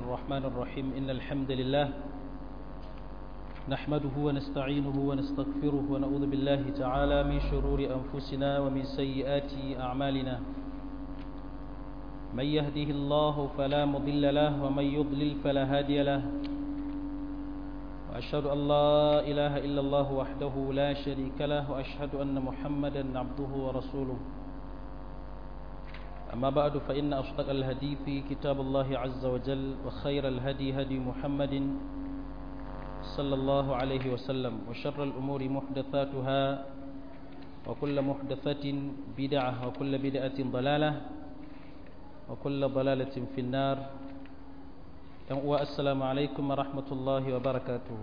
الرحمن الرحيم إن الحمد لله نحمده ونستعينه ونستغفره ونعوذ بالله تعالى من شرور أنفسنا ومن سيئات أعمالنا من يهده الله فلا مضل له ومن يضلل فلا هادي له وأشهد أن لا إله إلا الله وحده لا شريك له وأشهد أن محمدا عبده ورسوله أما بعد فإن أصدق الهدي في كتاب الله عز وجل وخير الهدي هدي محمد صلى الله عليه وسلم وشر الأمور محدثاتها وكل محدثة بدعة وكل بدعة ضلالة وكل ضلالة في النار السلام عليكم ورحمة الله وبركاته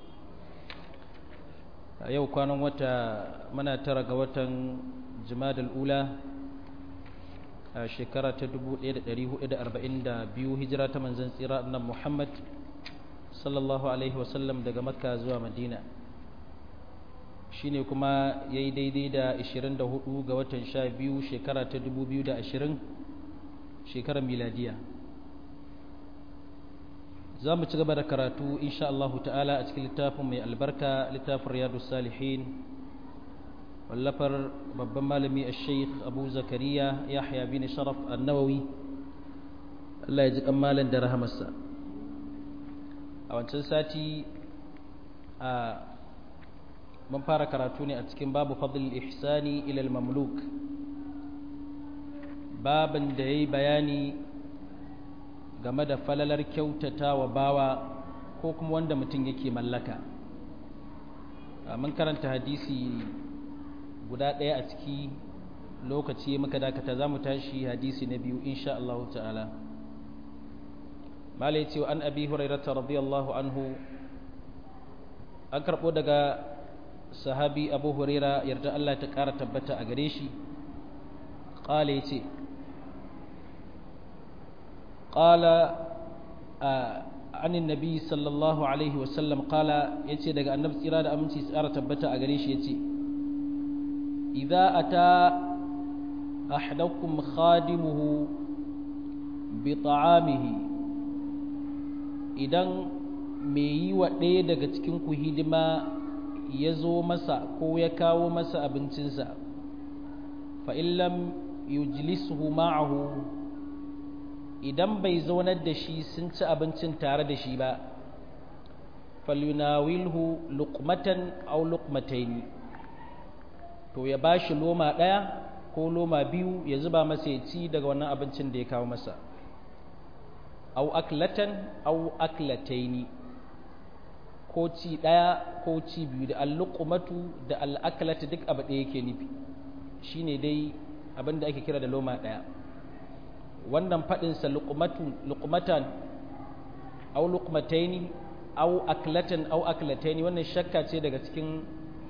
yau kwanan wata muna tara ga watan jimadal ula a shekara ta 1442 hijira ta manzan tsira annan muhammad sallallahu alaihi wasallam daga makka zuwa madina shine kuma ya yi daidai da 24 ga watan 12 shekara ta 2020 shekarar miladiya za mu ci gaba da karatu insha Allah ta'ala a cikin littafin mai albarka littafin riyadu salihin wallafar babban malami a sheikh abu zakariya yahya bin sharaf annawawi Allah ya ji malam da rahamarsa a wancan sati a mun fara karatu ne a cikin babu fadl ihsani ilal mamluk babin da ya yi bayani game da falalar kyautata wa bawa ko kuma wanda mutum yake mallaka mun karanta hadisi guda ɗaya a ciki lokaci muka dakata za mu tashi hadisi na biyu insha Allah ta'ala malai ce an abi hurairata radiyallahu anhu an karɓo daga sahabi abu huraira yarda Allah ta ƙara tabbata a gare shi ƙala ya ce ƙala عن النبي صلى الله عليه وسلم قال يتي daga annabi tsira da aminci tsara tabbata a gare shi yace idza ata ahadakum khadimuhu bi ta'amihi idan mai yi wa ɗaya daga cikin ku hidima ya zo masa ko ya kawo masa abincinsa fa illam yujlisuhu ma'ahu idan bai zaunar da shi sun ci abincin tare da shi ba falyunawilhu luqmatan aw luqmataini to ya bashi loma ɗaya ko loma biyu ya zuba masa ya ci daga wannan abincin da ya kawo masa aw aklatan aw aklataini ko ci ɗaya ko ci biyu da al-luqmatu da al-aklatu duk abu ɗaya yake nufi shine dai abin da ake kira da loma ɗaya wannan faɗinsa luqmatan au luqmataini au aklatan au aklataini wannan shakka ce daga cikin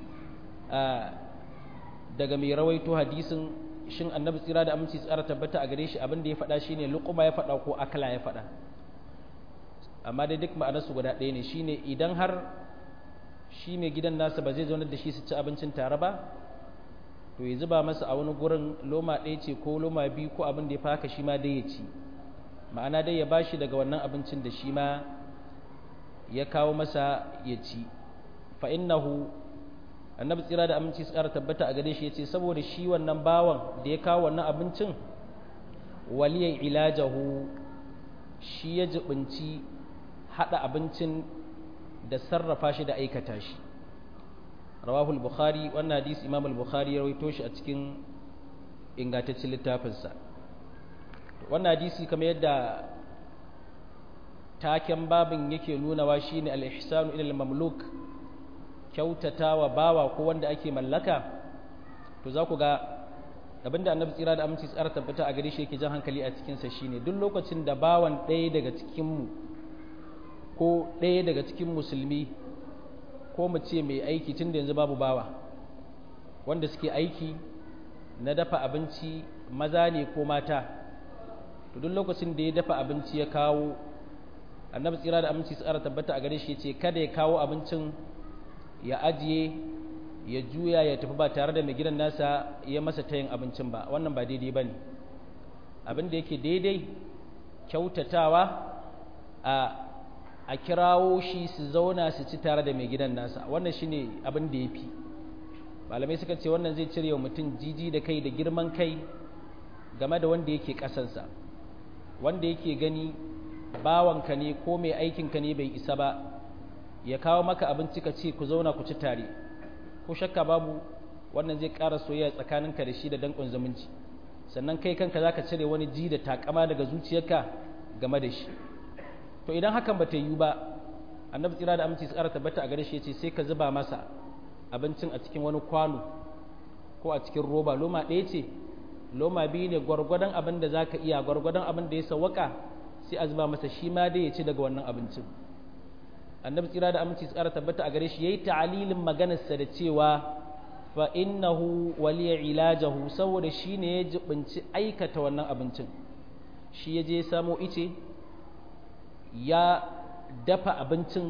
daga mai rawaito hadisin shin annabi tsira da aminci tsara tabbata a gare shi abin da ya faɗa shine luqma ya faɗa ko akla ya faɗa amma dai duk ma'anarsu guda ɗaya ne shine idan har shi mai gidan nasa ba zai zaunar da shi su ci abincin tare ba to ya zuba masa a wani gurin loma ɗaya ce ko loma biyu ko abin da ya faka shi ma dai ya ci ma'ana dai ya ba shi daga wannan abincin da shi ma ya kawo masa ya ci fa innahu annabi tsira da aminci su ƙara tabbata a gare shi ya ce saboda shi wannan bawan da ya kawo wannan abincin waliyan ilajahu shi ya jibinci haɗa abincin da sarrafa shi da aikata shi rawahu al-bukhari wannan hadisi imam al-bukhari ya rawaito shi a cikin ingantaccen littafinsa wannan hadisi kamar yadda taken babin yake nunawa shine al-ihsanu ila al-mamluk kyautatawa bawa ko wanda ake mallaka to za ku ga abinda annabi tsira da aminci tsara tabbata a gare shi yake jan hankali a cikin sa shine duk lokacin da bawan ɗaya daga cikin mu ko ɗaya daga cikin musulmi ko mu ce mai aiki tun da yanzu babu bawa wanda suke aiki na dafa abinci maza ne ko mata to duk lokacin da ya dafa abinci ya kawo annabi tsira da aminci tsara tabbata a gare shi ce kada ya kawo abincin ya ajiye ya juya ya tafi ba tare da mai gidan nasa ya masa tayin abincin ba wannan ba daidai ba ne abin da yake daidai kyautatawa a a kirawo shi su zauna su ci tare da mai gidan nasa wannan shine abin da ya fi malamai suka ce wannan zai cire wa mutum jiji da kai da girman kai game da wanda yake ƙasansa wanda yake gani bawanka ne ko mai aikinka ne bai isa ba ya kawo maka abinci ka ce ku zauna ku ci tare ko shakka babu wannan zai ƙara soyayya tsakaninka da shi da danƙon zumunci sannan kai kanka za ka cire wani ji da takama daga zuciyarka game da shi to idan hakan ba ta yiwu ba annabi tsira da aminci tsara tabbata a gare shi ya ce sai ka zuba masa abincin a cikin wani kwano ko a cikin roba loma ɗaya ce loma biyu ne gwargwadon abin da za ka iya gwargwadon abin da ya sawwaka sai a zuba masa shi ma dai ya ci daga wannan abincin annabi tsira da aminci tsara tabbata a gare shi yayi ta'alilin maganarsa da cewa fa innahu waliya ilajahu saboda shi ne ya jibinci aikata wannan abincin shi ya je samo ice ya dafa abincin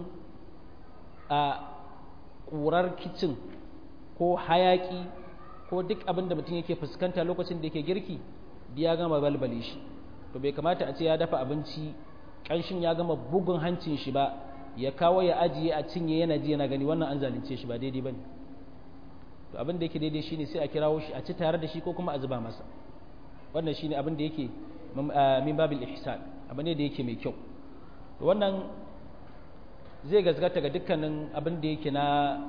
a ƙurar kicin ko hayaƙi ko duk abin da mutum yake fuskanta lokacin da yake girki ya gama balbale shi to bai kamata a ce ya dafa abinci ƙanshin ya gama bugun hancin shi ba ya kawo ya ajiye a cinye yana ji yana gani wannan an zalunce shi ba daidai ba ne to abin da yake daidai shine sai a kirawo shi a ci tare da shi ko kuma a zuba masa wannan shine abin da yake min babil ihsan abin ne da yake mai kyau to wannan zai gazgata ga dukkanin abin da yake na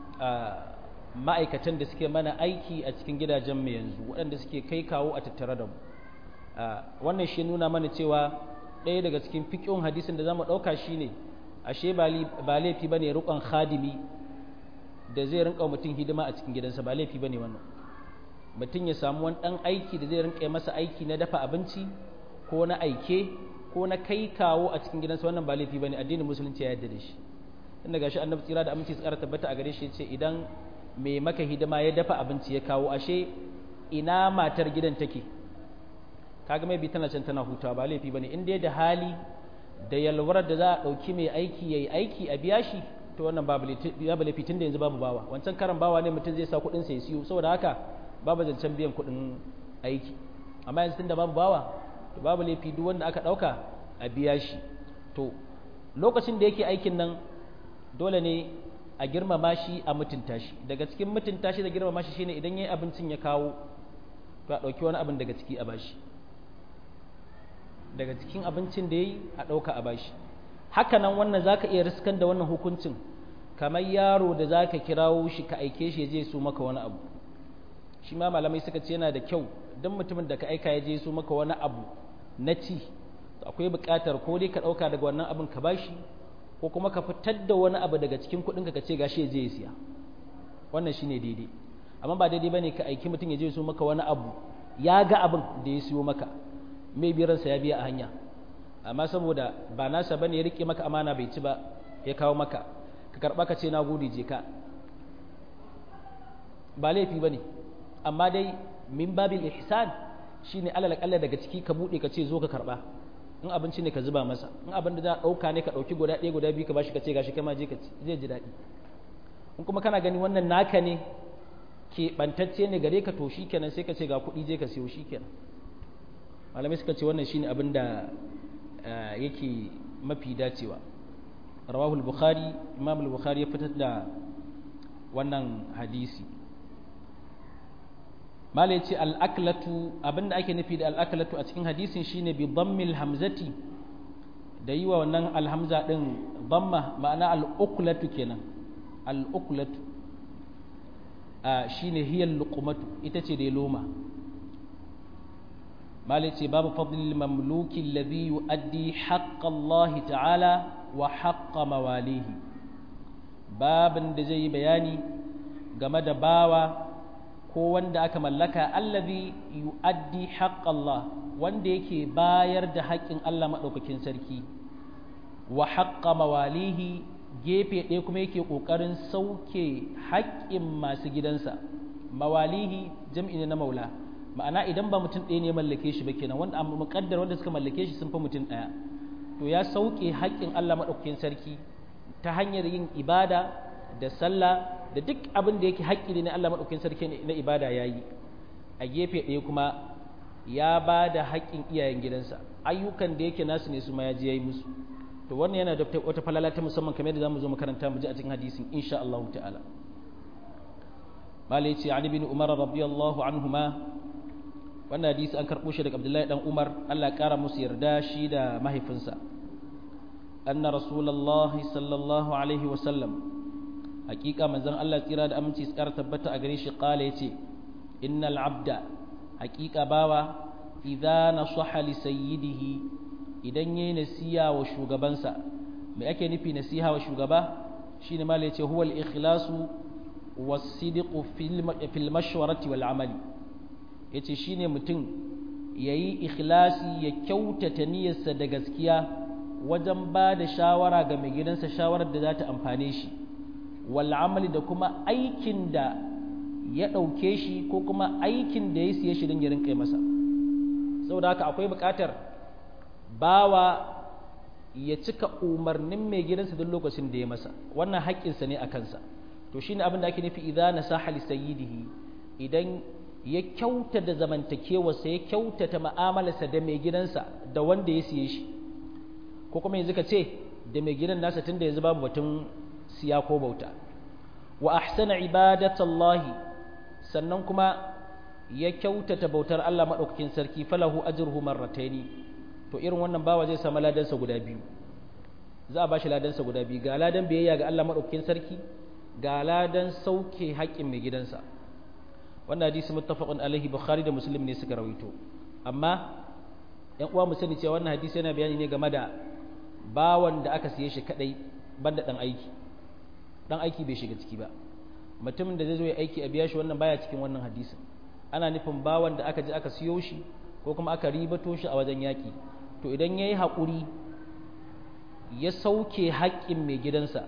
ma'aikatan da suke mana aiki a cikin gidajen mu yanzu waɗanda suke kai kawo a tattare da mu wannan shi nuna mana cewa ɗaya daga cikin fiƙin hadisin da za mu ɗauka shi ne ashe ba laifi ba ne rukon khadimi da zai rinka mutum hidima a cikin gidansa ba laifi ba ne wannan mutum ya samu wani ɗan aiki da zai rinka masa aiki na dafa abinci ko na aike ko na kai kawo a cikin gidansa wannan ba laifi ba ne addinin musulunci ya yarda da shi inda gashi annabi tsira da aminci tsara tabbata a gare shi ce idan mai maka hidima ya dafa abinci ya kawo ashe ina matar gidan take kaga mai bi tana can tana hutawa ba laifi bane in dai da hali da yalwar da za a dauki mai aiki yayi aiki a biya shi to wannan babu laifi tun da yanzu babu bawa wancan karan bawa ne mutum zai sa kuɗin sa ya siyo saboda haka babu zancen biyan kuɗin aiki amma yanzu tun da babu bawa to babu laifi duk wanda aka ɗauka a biya shi to lokacin da yake aikin nan dole ne a girmama shi a mutunta shi daga cikin mutunta shi da girmama shi shine idan yayi abincin ya kawo to a ɗauki wani abin daga ciki a bashi daga cikin abincin da yayi a ɗauka a bashi haka nan wannan zaka iya riskan da wannan hukuncin kamar yaro da zaka kirawo shi ka aike shi ya je su maka wani abu shi ma malamai suka ce yana da kyau don mutumin da ka aika ya je su maka wani abu na ci akwai buƙatar ko dai ka ɗauka daga wannan abin ka bashi ko kuma ka fitar da wani abu daga cikin kuɗinka ka ce gashi ya je ya siya wannan shine daidai amma ba daidai bane ka aiki mutum ya je su maka wani abu ya ga abin da ya siyo maka mai biransa ya biya a hanya amma saboda ba nasa bane ya rike maka amana bai ci ba ya kawo maka ka karba ka ce na gode je ka ba laifi bane amma dai min babil ihsan shine alal kalla daga ciki ka bude ka ce zo ka karba in abinci ne ka zuba masa in abin da za a dauka ne ka dauki guda ɗaya guda biyu ka bashi ka ce gashi kai ma je ka ci zai ji daɗi in kuma kana gani wannan naka ne ke bantacce ne gare ka to shikenan sai ka ce ga kuɗi je ka siyo shikenan malamai suka ce wannan shine abin da yake mafi dacewa rawahul bukhari imam al-bukhari ya fitar da wannan hadisi malai ce al-aklatu abinda ake nufi da al-aklatu a cikin hadisin shine bi dhammil hamzati da yi wa wannan alhamza din dhamma ma'ana al-uklatu kenan al-uklatu shine hiyal luqmatu ita ce dai loma مالتي باب فضل المملوك الذي يؤدي حق الله تعالى وحق مواليه باب da zai bayani game da bawa ko wanda aka mallaka allazi yu'addi haqq Allah wanda yake bayar da haƙƙin Allah madaukakin sarki wa haqqa mawalihi gefe ɗaya kuma yake ƙoƙarin sauke haƙƙin masu gidansa mawalihi jam'i ne na maula ma'ana idan ba mutum ɗaya ne mallake shi ba kenan wanda amma muƙaddar wanda suka mallake shi sun fi mutum ɗaya to ya sauke haƙƙin Allah maɗaukakin sarki ta hanyar yin ibada da sallah da duk abin da yake haƙƙi ne na Allah maɗaukakin sarki na ibada ya yi a gefe ɗaya kuma ya ba da haƙƙin iyayen gidansa ayyukan da yake nasu ne su ma ya je ya yi musu to wannan yana da wata falala ta musamman kamar yadda zamu zo makaranta mu ji a cikin hadisin insha Allah ta'ala malai ce ali bin umar radiyallahu anhuma wannan hadisi an karbo shi daga abdullahi dan umar Allah ya kara musu yarda shi da mahaifinsa anna rasulullahi sallallahu alaihi wa sallam hakika manzon Allah tsira da aminci tsara tabbata a gare shi kala yace innal abda hakika bawa idza nasaha li sayyidihi idan yayi nasiha wa shugabansa me ake nufi nasiha wa shugaba shine malai yace huwal ikhlasu was-sidqu fil mashwarati wal amali yace shine mutum yayi ikhlasi ya kyautata niyyarsa da gaskiya wajen ba da shawara ga mai gidansa shawarar da za ta amfane shi wal amali da kuma aikin da ya ɗauke shi ko kuma aikin da ya siye shi don ya rinka masa saboda haka akwai buƙatar bawa ya cika umarnin mai gidansa duk lokacin da ya masa wannan haƙƙinsa ne a kansa to shine abin da ake nufi idan nasaha li sayyidihi idan ya kyauta da zamantakewarsa ya kyautata ma'amalarsa da mai gidansa da wanda ya siye shi ko kuma yanzu ka ce da mai gidan nasa tunda yanzu babu batun siya ko bauta wa ahsana ibadatallahi sannan kuma ya kyautata bautar Allah madaukakin sarki falahu ajruhu marrataini to irin wannan bawa zai samu ladansa guda biyu za a bashi ladansa guda biyu ga ladan biyayya ga Allah madaukakin sarki ga ladan sauke haƙƙin mai gidansa wannan hadisi muttafaqun alaihi bukhari da muslim ne suka rawaito amma yan uwa mu sani cewa wannan hadisi yana bayani ne game da bawan da aka siye shi kadai banda dan aiki dan aiki bai shiga ciki ba mutumin da zai zo ya aiki a biya shi wannan baya cikin wannan hadisin ana nufin bawan da aka je aka siyo shi ko kuma aka ribato shi a wajen yaki to idan yayi haƙuri ya sauke haƙƙin mai gidansa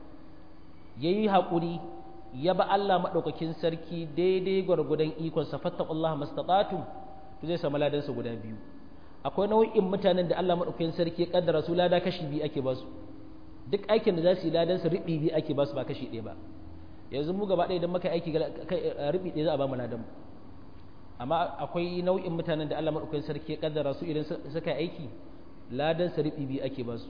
yayi haƙuri ya ba Allah madaukakin sarki daidai gwargwadon ikon sa fattaqullaha mastata'tum to zai samu ladansa guda biyu akwai nau'in mutanen da Allah madaukakin sarki ya kaddara su lada kashi biyu ake ba su duk aikin da za su yi ladan su riɓi biyu ake ba su ba kashi ɗaya ba yanzu mu gaba ɗaya idan muka aiki riɓi ɗaya za a ba mu ladan mu amma akwai nau'in mutanen da Allah madaukakin sarki ya kaddara su idan suka yi aiki ladan su riɓi biyu ake ba su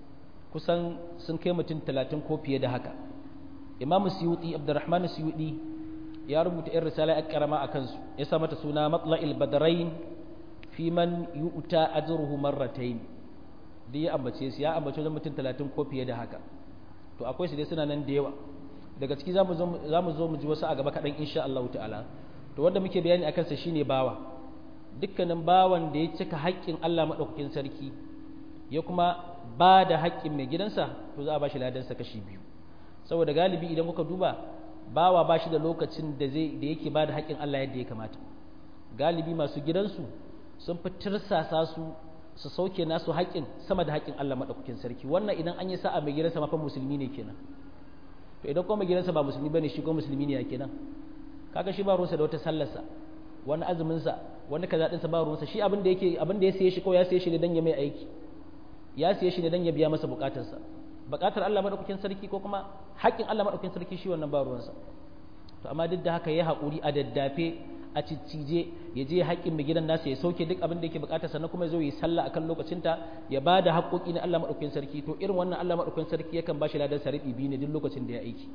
kusan sun kai mutum talatin ko fiye da haka imam suyuti abdurrahman suyuti ya rubuta irin risala ya karama a kansu ya sa mata suna matla'il badarain fi man yu'ta ajruhu marratayn duk ya ambace su ya ambace wajen mutum talatin ko fiye da haka to akwai su dai suna nan da yawa daga ciki za mu zo mu ji wasu a gaba kaɗan insha Allah ta'ala to wanda muke bayani a kansa shine bawa dukkanin bawan da ya cika haƙƙin Allah maɗaukakin sarki ya kuma ba da haƙƙin mai gidansa to za a ba shi ladansa kashi biyu saboda galibi idan kuka duba bawa ba shi da lokacin da zai da yake ba da haƙƙin Allah yadda ya kamata galibi masu gidansu sun fi tirsasa su su sauke nasu haƙƙin sama da haƙƙin Allah maɗaukakin sarki wannan idan an yi sa'a mai gidansa mafa musulmi ne kenan to idan kuma mai gidansa ba musulmi bane shi ko musulmi ne ya kenan kaga shi ba ruwansa da wata sallarsa wani azumin sa wani kaza din sa ba ruwansa shi abin da yake abin da ya siye shi ko ya siye shi ne dan ya mai aiki ya siye shi ne dan ya biya masa bukatarsa bukatar Allah maɗaukakin sarki ko kuma haƙƙin Allah maɗaukakin sarki shi wannan ba ruwansa to amma duk da haka ya haƙuri a daddafe a ciccije ya je haƙƙin mai gidan nasa ya sauke duk abin da yake bukata sannan kuma ya zo yi sallah akan lokacinta ya ba da haƙƙoƙi na Allah maɗaukakin sarki to irin wannan Allah maɗaukakin sarki yakan ba shi ladan sarifi biyu ne duk lokacin da ya aiki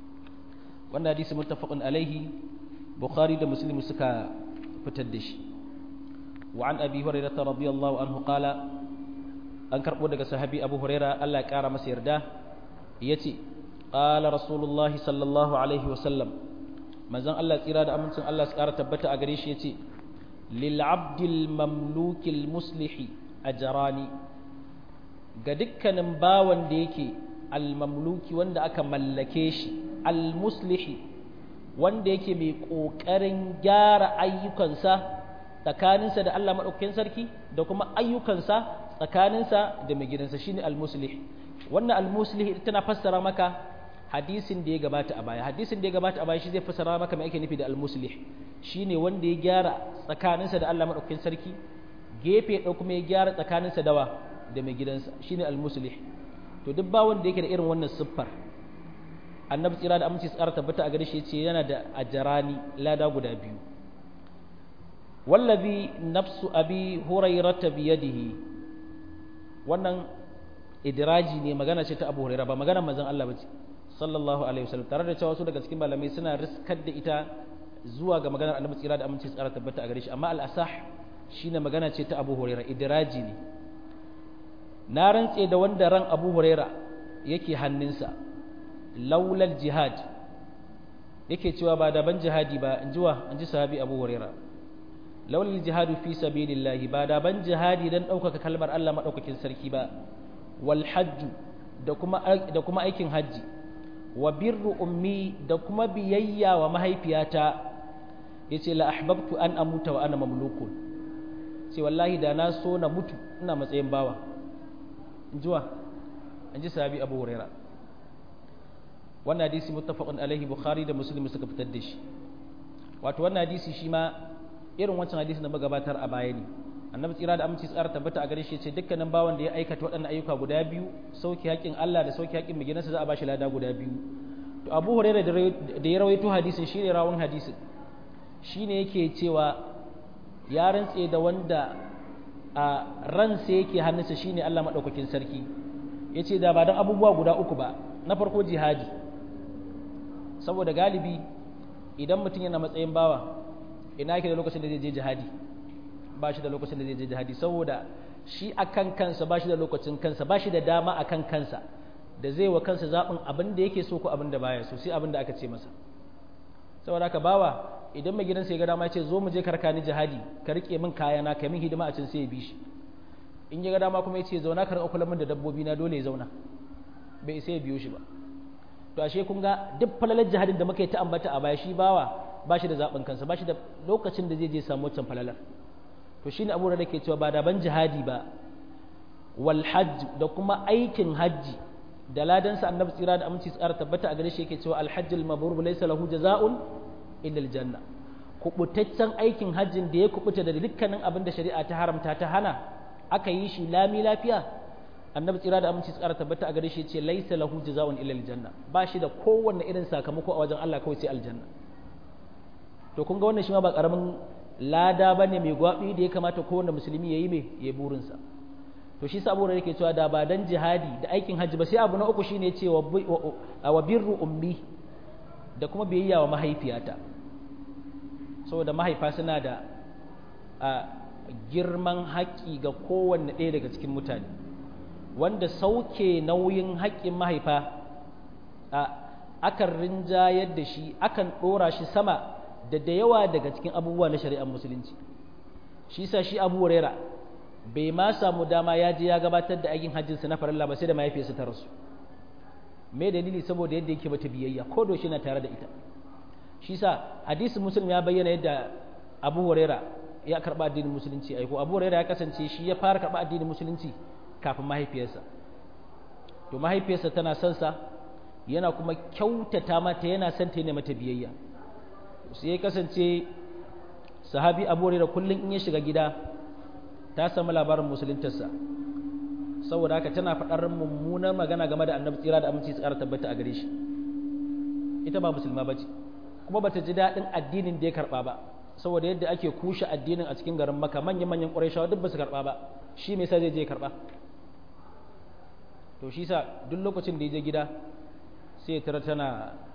wannan hadisi muttafaqun alaihi bukhari da muslim suka fitar da shi wa an abi hurairah radiyallahu anhu qala an karbo daga sahabi abu hurairah Allah ya kara masa yarda yace qala rasulullahi sallallahu alaihi wa sallam manzon Allah tsira da amincin Allah su ƙara tabbata a gare shi yace lil abdil mamlukil muslihi ajrani ga dukkanin bawan da yake al mamluki wanda aka mallake shi al muslihi wanda yake mai kokarin gyara ayyukansa tsakaninsa da Allah madaukakin sarki da kuma ayyukansa tsakaninsa da mai gidansa shine al muslih wannan al muslih tana fassara maka hadisin da ya gabata a baya hadisin da ya gabata a baya shi zai fassara maka me ake nufi da al-muslih shine wanda ya gyara tsakaninsa da Allah madaukakin sarki gefe ɗau kuma ya gyara tsakaninsa dawa da mai gidansa shine al-muslih to duk ba wanda yake da irin wannan siffar annabi tsira da aminci tsara tabbata a gare shi yace yana da ajrani lada guda biyu wallazi nafsu abi hurairata biyadihi wannan idraji ne magana ce ta Abu Hurairah ba magana manzon Allah bace sallallahu alaihi wasallam tare da cewa wasu daga cikin malamai suna riskar da ita zuwa ga maganar Annabi tsira da aminci tsara tabbata a gare shi amma al-asah shine magana ce ta Abu Hurairah idraji ne na rantse da wanda ran Abu Hurairah yake hannunsa laulal jihad yake cewa ba da ban jihadi ba in jiwa in ji sahabi Abu Hurairah laulal jihadu fi sabilillah ba da ban jihadi dan ɗaukaka kalmar Allah madaukakin sarki ba wal hajju da kuma da kuma aikin hajji wa birru ummi da kuma biyayya wa mahaifiyata yace la ahbabtu an amuta wa ana mamlukun sai wallahi da na so na mutu ina matsayin bawa injuwa inji sahabi Abu Huraira wannan hadisi muttafaqun alaihi Bukhari da Muslim suka fitar da shi wato wannan hadisi shi ma irin wancan hadisi da magabatar a baya ne annabi tsira da aminci tsara tabbata a gare shi ce dukkanin bawan da ya aikata waɗannan ayyuka guda biyu sauki haƙƙin Allah da sauki haƙƙin miginansa za a bashi lada guda biyu to Abu Hurairah da ya rawaito hadisin shine rawun hadisin shine yake cewa ya rantse da wanda a ransa yake hannunsa shine Allah madaukakin sarki yace da ba dan abubuwa guda uku ba na farko jihadi saboda galibi idan mutum yana matsayin bawa ina yake da lokacin da zai je jihadi ba shi da lokacin da zai je jihadi saboda shi akan kansa ba shi da lokacin kansa ba shi da dama akan kansa da zai wa kansa zaɓin abin da yake so ko abin da baya so sai abin da aka ce masa saboda haka bawa idan mai gidansa ya ga dama ya ce zo mu je karka ni jihadi ka rike min kayana ka min hidima a can sai ya bi shi in ya ga dama kuma ya ce zauna ka rika kula min da dabbobi na dole ya zauna bai sai ya biyo shi ba to ashe kun ga duk falalar jihadin da muka yi ta ambata a baya shi bawa ba shi da zaɓin kansa ba shi da lokacin da zai je samu wancan falalar to shine abu da ke cewa ba da ban jihadi ba wal hajj da kuma aikin hajji da ladansa annabi tsira da aminci tsara tabbata a gare shi yake cewa al hajj al mabrur laysa lahu jazaa'un illa al janna kubutaccen aikin hajjin da ya kubuta da dukkanin abin da shari'a ta haramta ta hana aka yi shi lami lafiya annabi tsira da aminci tsara tabbata a gare shi yace laysa lahu jazaa'un illa al janna ba shi da kowanne irin sakamako a wajen Allah kawai sai aljanna to kun ga wannan shi ma ba karamin lada ba ne mai gwaɓi da ya kamata kowane musulmi ya yi mai ya burinsa to shi saboda yake cewa da ba dan jihadi da aikin hajji ba sai abu na uku shine ce wa birru ummi da kuma biyayya wa mahaifiyata saboda mahaifa suna da girman haƙƙi ga kowanne ɗaya daga cikin mutane wanda sauke nauyin haƙƙin mahaifa akan rinjayar da shi akan ɗora shi sama da da yawa daga cikin abubuwa na shari'ar musulunci shi sa shi abu huraira bai ma samu dama ya je ya gabatar da aikin hajjinsa na farilla ba sai da mahaifiyarsa ta rasu me dalili saboda yadda yake mata biyayya ko da shi na tare da ita shi sa hadisin muslim ya bayyana yadda abu huraira ya karba addinin musulunci ai ko abu huraira ya kasance shi ya fara karba addinin musulunci kafin mahaifiyarsa to mahaifiyarsa tana son sa yana kuma kyautata mata yana son ta ne mata biyayya sai ya kasance sahabi abu da kullum in ya shiga gida ta samu labarin musuluntarsa saboda haka tana faɗar mummunar magana game da annabi tsira da aminci tsara tabbata a gare shi ita ba musulma ba ce kuma bata ji daɗin addinin da ya karɓa ba saboda yadda ake kushe addinin a cikin garin maka manyan manyan ƙurayshawa duk ba su karɓa ba shi me yasa zai je karɓa to shi sa duk lokacin da ya je gida sai ya tara tana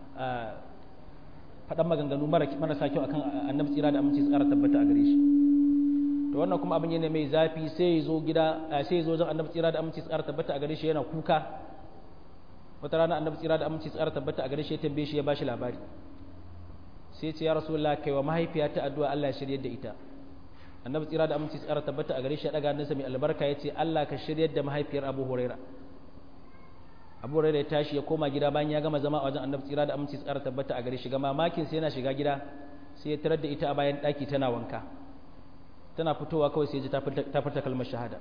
faɗan maganganu marasa kyau akan annabi tsira da aminci tsara tabbata a gare shi to wannan kuma abin yana mai zafi sai ya zo gida sai ya zo zan annabi tsira da aminci tsara tabbata a gare shi yana kuka wata rana annabi tsira da aminci tsara tabbata a gare shi ya tambaye shi ya bashi labari sai ya ce ya rasulullah kai wa mahaifiya ta addu'a Allah ya shiryar da ita annabi tsira da aminci tsara tabbata a gare shi ya daga hannunsa mai albarka ya ce Allah ka shiryar da mahaifiyar Abu Huraira abu rai ya tashi ya koma gida bayan ya gama zama a wajen annabi tsira da aminci tsara tabbata a gare shi ga mamakin sai yana shiga gida sai ya tarar da ita a bayan daki tana wanka tana fitowa kawai sai ya ji ta furta kalmar shahada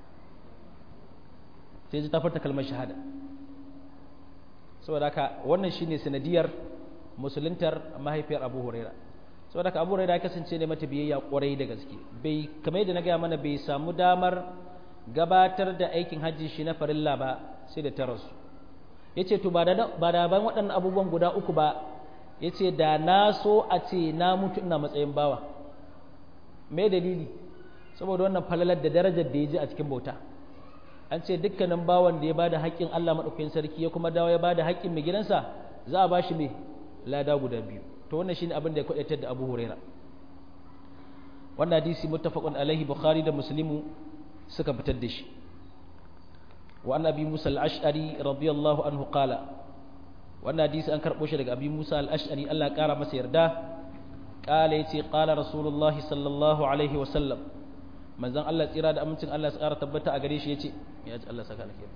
sai ya ji ta furta kalmar shahada saboda haka wannan shine sanadiyar musuluntar mahaifiyar abu huraira saboda haka abu huraira ya kasance ne mata biyayya kwarai da gaske bai kamar yadda na gaya mana bai samu damar gabatar da aikin hajji shi na farilla ba sai da ta rasu ya ce to ba da ban waɗannan abubuwan guda uku ba ya ce da na so a ce na mutu ina matsayin bawa mai dalili saboda wannan falalar da darajar da ya ji a cikin bauta an ce dukkanin bawan da ya bada haƙƙin Allah madaukakin sarki ya kuma dawo ya bada haƙƙin mai gidansa za a bashi me lada guda biyu to wannan shine abin da ya kwadaitar da Abu Huraira wannan hadisi muttafaqun alaihi Bukhari da Muslimu suka fitar da shi wa an abi Musa al-Ash'ari radiyallahu anhu qala wannan hadisi an karbo shi daga abi Musa al-Ash'ari Allah ya kara masa yarda qala yace qala rasulullahi sallallahu alaihi wa sallam manzon Allah tsira da amincin Allah ya tsara tabbata a gare shi yace ya ji Allah saka alkhairi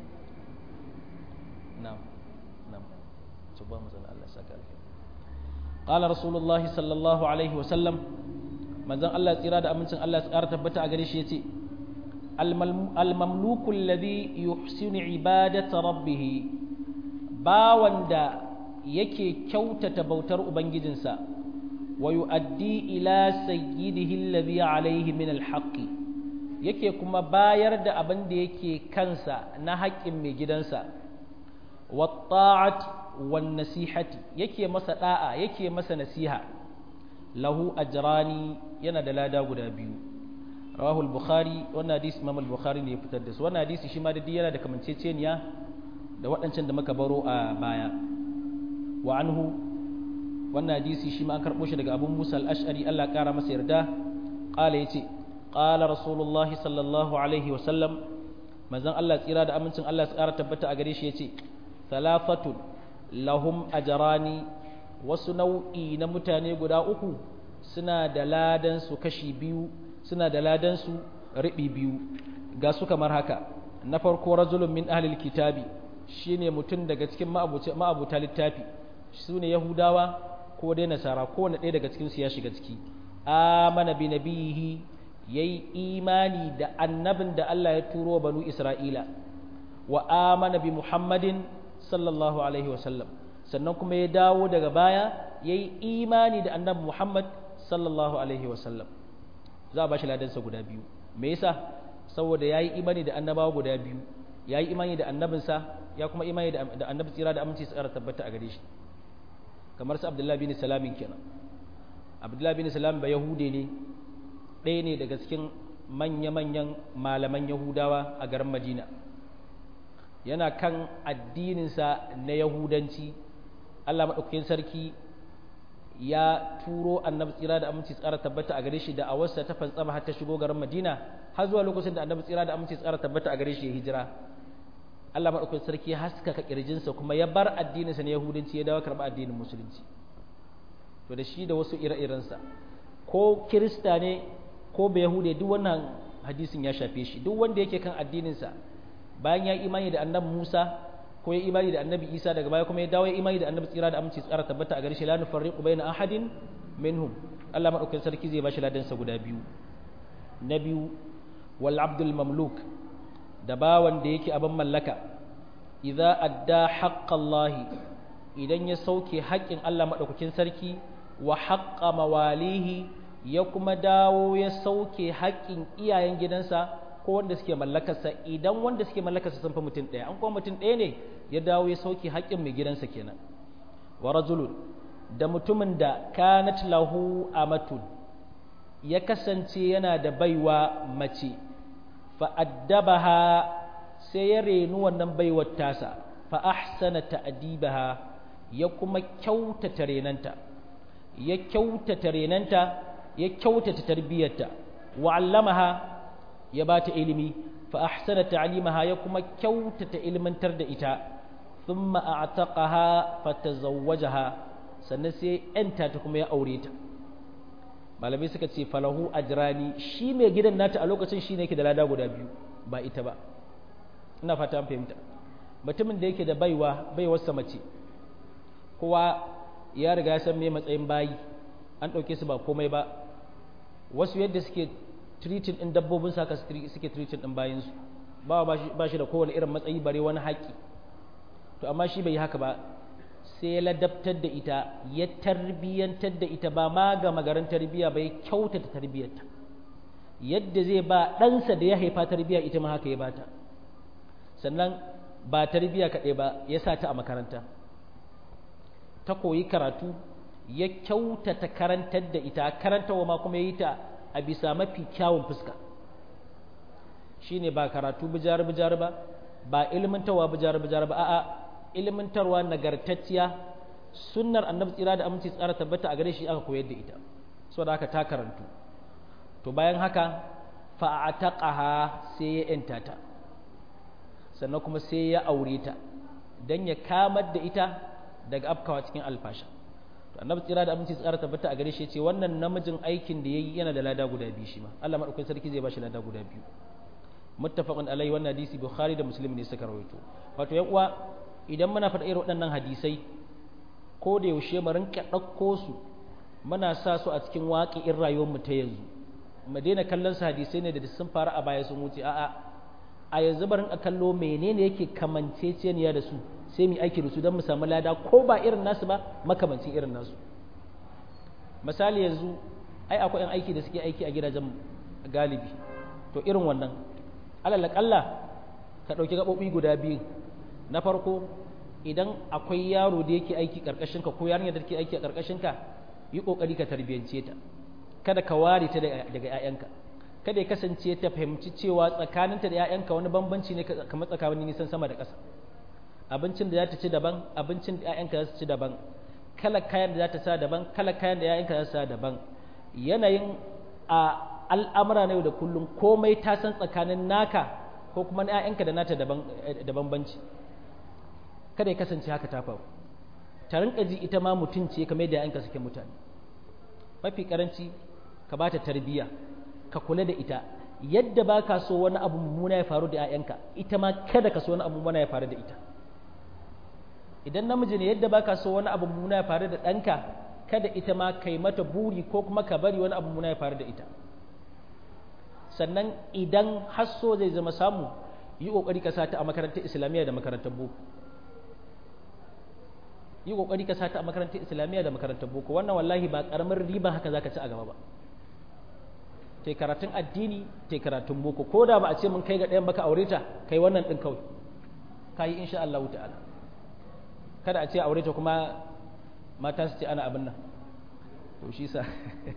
na'am na'am tuba manzon Allah saka alkhairi qala rasulullahi sallallahu alaihi wa sallam manzon Allah tsira da amincin Allah ya tsara tabbata a gare shi yace al-mamluku alladhi yuhsinu ibadata rabbih bawan da yake kyautata bautar ubangijinsa wa yu'addi ila sayyidihi alladhi alayhi min alhaq yake kuma bayar da abin da yake kansa na haƙƙin mai gidansa wa ta'at wan nasihati yake masa da'a yake masa nasiha lahu ajrani yana da lada guda biyu rawahu al-bukhari wannan hadisi imam al-bukhari ne ya fitar da su wannan hadisi shi ma da yana da kamanceceniya da waɗancan da muka baro a baya wa anhu wannan hadisi shi ma an karɓo shi daga abun musa al-ash'ari Allah ƙara masa yarda ƙala ya ce ƙala rasulullahi sallallahu alaihi wasallam manzon Allah tsira da amincin Allah su ƙara tabbata a gare shi ya ce talafatun lahum ajrani wasu nau'i na mutane guda uku suna da ladan su kashi biyu suna da ladan su riɓi biyu ga su kamar haka na farko rajulun min ahlil kitabi shine mutum daga cikin ma'abuta littafi su ne yahudawa ko dai nasara ko wani ɗaya daga cikinsu ya shiga ciki amana bi nabihi yayi imani da annabin da Allah ya turo banu Isra'ila wa amana bi Muhammadin sallallahu alaihi wasallam sannan kuma ya dawo daga baya yayi imani da annabi Muhammad sallallahu alaihi wasallam za a bashi ladansa guda biyu me yasa saboda yayi imani da annabawa guda biyu yayi imani da annabinsa ya kuma imani da annabi tsira da aminci tsara tabbata a gare shi kamar su abdullahi bin salamin kenan abdullahi bin salam ba yahude ne ɗaya ne daga cikin manya-manyan malaman yahudawa a garin madina yana kan addininsa na yahudanci allah maɗaukakin sarki ya turo annabi tsira da aminci tsara tabbata a gare shi da awarsa ta fantsama har ta shigo garin madina har zuwa lokacin da annabi tsira da aminci tsara tabbata a gare shi ya hijira Allah maɗaukakin sarki haskaka ƙirjinsa kuma ya bar addininsa na Yahudanci ya dawo karɓa addinin Musulunci. To da shi da wasu ire-irensa, ko Kirista ne ko bai Yahude duk wannan hadisin ya shafe shi, duk wanda yake kan addininsa bayan ya imani da annabi Musa ko ya imani da annabi Isa daga baya kuma ya dawo ya imani da annabi tsira da aminci tsara tabbata a gare shi la nufarriqu baina ahadin minhum. Allah maɗaukakin sarki zai ba shi ladansa guda biyu. Na biyu wal abdul mamluk da bawan da yake abin mallaka idza adda haqqallahi idan ya sauke haƙƙin Allah madaukakin sarki wa haqqa mawalihi ya kuma dawo ya sauke haƙƙin iyayen gidansa ko wanda suke mallakarsa idan wanda suke mallakarsa sun fi mutum ɗaya an kuma mutum ɗaya ne ya dawo ya sauke haƙƙin mai gidansa kenan wa rajulun da mutumin da kanat lahu amatun ya kasance yana da baiwa mace fa'addabaha sai ya renu wannan baiwar tasa fa ahsana ta'dibaha ya kuma kyautata renanta ya kyautata renanta ya kyautata tarbiyarta wa 'allamaha ya bata ilimi fa ahsana ta'limaha ya kuma kyautata ilmantar da ita thumma a'taqaha fatazawwajaha sannan sai yanta ta kuma ya aure ta malamai suka ce falahu ajrani shi mai gidan nata a lokacin shine yake da lada guda biyu ba ita ba ina fata an fahimta mutumin da yake da baiwa baiwarsa mace kowa ya riga ya san me matsayin bayi an ɗauke su ba komai ba wasu yadda suke treating ɗin dabbobin sa suke treating ɗin bayansu ba ba shi da kowane irin matsayi bare wani haƙƙi to amma shi bai yi haka ba sai ya ladabtar da ita ya tarbiyyantar da ita ba ma ga magaran tarbiyya ba ya kyautata tarbiyyarta yadda zai ba ɗansa da ya haifa tarbiyya ita ma haka ya bata sannan ba tarbiyya kaɗai ba ya sa ta a makaranta ta koyi karatu ya kyautata karantar da ita karantawa ma kuma ya yi ta a bisa mafi kyawun fuska shine ba karatu bijar bijar ba ba ilmantarwa bijar bijar ba a'a ilmantarwa nagartacciya sunnar annabi tsira da aminci tsara tabbata a gare shi aka koyar da ita saboda haka ta karantu to bayan haka fa'ataqaha sai ya yanta ta sannan kuma sai ya aure ta dan ya kamar da ita daga afkawa cikin alfasha to annabi tsira da aminci tsara tabbata a gare shi ce wannan namijin aikin da yayi yana da lada guda biyu shi ma Allah madaukakin sarki zai bashi lada guda biyu muttafaqun alai wannan hadisi bukhari da muslim ne suka rawaito wato yan uwa idan muna faɗa irin waɗannan hadisai ko da yaushe mu rinka ɗauko su muna sa su a cikin waƙi'in rayuwar mu ta yanzu mu daina kallon su hadisai ne da sun faru a baya sun wuce a'a a yanzu barin a kallo menene yake kamanceceniya da su sai mu aiki da su don mu samu lada ko ba irin nasu ba makamancin irin nasu misali yanzu ai akwai yan aiki da suke aiki a gidajen galibi to irin wannan alal kalla ka ɗauki gaɓoɓi guda biyu na farko idan akwai yaro da yake aiki ƙarƙashin ka ko yarinya da take aiki a ƙarƙashin ka yi ƙoƙari ka tarbiyance ta kada ka ware ta daga 'ya'yanka kada ya kasance ta fahimci cewa tsakaninta da 'ya'yanka wani bambanci ne kamar tsakanin nisan sama da ƙasa abincin da za ta ci daban abincin da 'ya'yanka za su ci daban kala kayan da za ta sa daban kala kayan da 'ya'yanka za su sa daban yanayin a al'amura na yau da kullum komai ta san tsakanin naka ko kuma na 'ya'yanka da nata da bambanci kada ya kasance haka ta faru ta rinka ji ita ma mutum ce kamar yadda 'ya'yanka suke mutane mafi karanci ka ba ta tarbiyya ka kula da ita yadda ba ka so wani abu mummuna ya faru da 'ya'yanka ita ma kada ka so wani abu mummuna ya faru da ita idan namiji ne yadda ba ka so wani abu mummuna ya faru da ɗanka kada ita ma kai mata buri ko kuma ka bari wani abu mummuna ya faru da ita sannan idan hasso zai zama samu yi ƙoƙari ka sata a makarantar islamiyya da makarantar boko yi ƙoƙari ka sata a makarantar islamiyya da makarantar boko wannan wallahi ba ƙaramin riba haka za ka ci a gaba ba te karatun addini te karatun boko ko da ba a ce mun kai ga ɗayan baka aure ta kai wannan ɗin kawai ka yi insha Allah ta'ala kada a ce aure ta kuma mata su ce ana abin nan to shi sa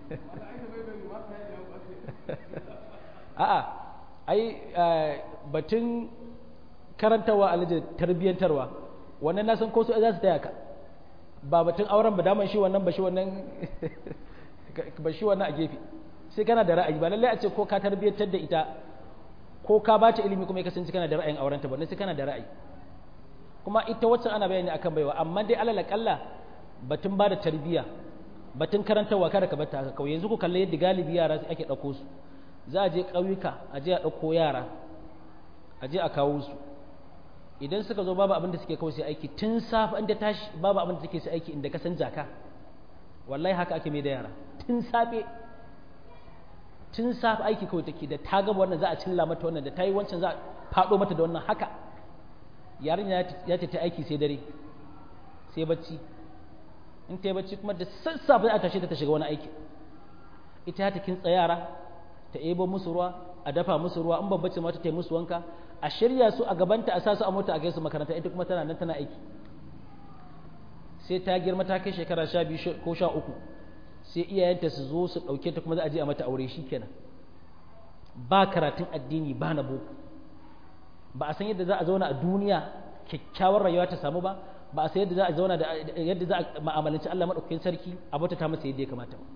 a'a ai batun karantarwa alaji tarbiyyantarwa wannan na san ko su za su taya ka ba batun auren ba daman shi wannan ba shi wannan ba shi wannan a gefe sai kana da ra'ayi ba lallai a ce ko ka tarbiyyantar da ita ko ka ba ta ilimi kuma ya kasance kana da ra'ayin aurenta ba sai kana da ra'ayi kuma ita wacce ana bayani akan baiwa amma dai alal kalla batun ba da tarbiyya batun karantarwa kada ka bata haka kawai yanzu ku kalle yadda galibi yara ake ɗauko su za a je ƙauyuka a je a ɗauko yara a je a kawo su idan suka zo babu abin da suke kawai sai aiki tun safe inda tashi babu abin da take sai aiki inda ka san jaka wallahi haka ake mai da yara tun safe tun safe aiki kawai take da ta gaba wannan za a cilla mata wannan da ta yi wancan za a faɗo mata da wannan haka yarin ya ta aiki sai dare sai bacci in ta yi bacci kuma da sassafe za a tashe ta ta shiga wani aiki ita ta kintsa yara ta ebo musu ruwa a dafa musu ruwa in babbace mata ta yi musu wanka a shirya su a gabanta a sa su a mota a kai su makaranta ita kuma tana nan tana aiki sai ta girma ta kai shekara sha biyu ko sha uku sai iyayenta su zo su ɗauke ta kuma za a je a mata aure shi kenan ba karatun addini ba na boko ba a san yadda za a zauna a duniya kyakkyawar rayuwa ta samu ba ba a san yadda za a zauna da yadda za a ma'amalanci Allah madaukakin sarki a bauta ta masa yadda ya kamata ba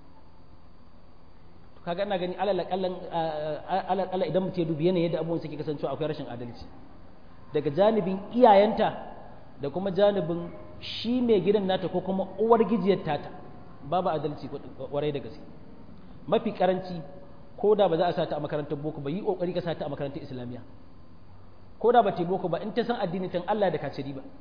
to kaga ina gani alal kallan alal kallan idan mutum ya dubi yanayin yadda abubuwan suke kasancewa akwai rashin adalci daga janibin iyayenta da kuma janibin shi mai gidan nata ko kuma uwar gijiyar tata babu adalci kwarai da gaske mafi karanci ko da ba za a sata a makarantar boko ba yi kokari ka sata a makarantar islamiyya ko da ba ta boko ba in ta san addini tan Allah da kaciri ba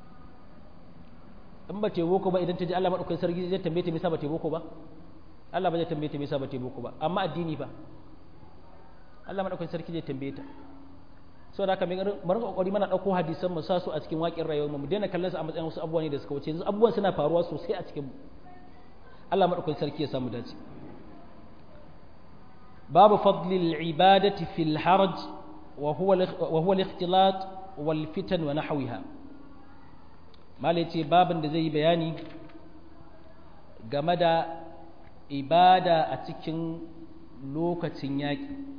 in ba ta boko ba idan ta ji Allah madaukakin sarki zai tambaye ta me yasa ba ta boko ba Allah ba zai tambaye ta me yasa ba ta boko ba amma addini ba Allah madaukakin sarki zai tambaye ta saboda haka mun rinka kokari mana dauko hadisan mu sa su a cikin waƙin rayuwar mu mu daina kallon su a matsayin wasu abubuwa ne da suka wuce yanzu abubuwan suna faruwa sosai a cikin mu Allah madaukakin sarki ya samu dace babu fadlil ibadati fil haraj wa huwa wa huwa al-ikhtilat wal fitan wa nahwiha mala yace babin da zai yi bayani game da ibada a cikin lokacin yaƙi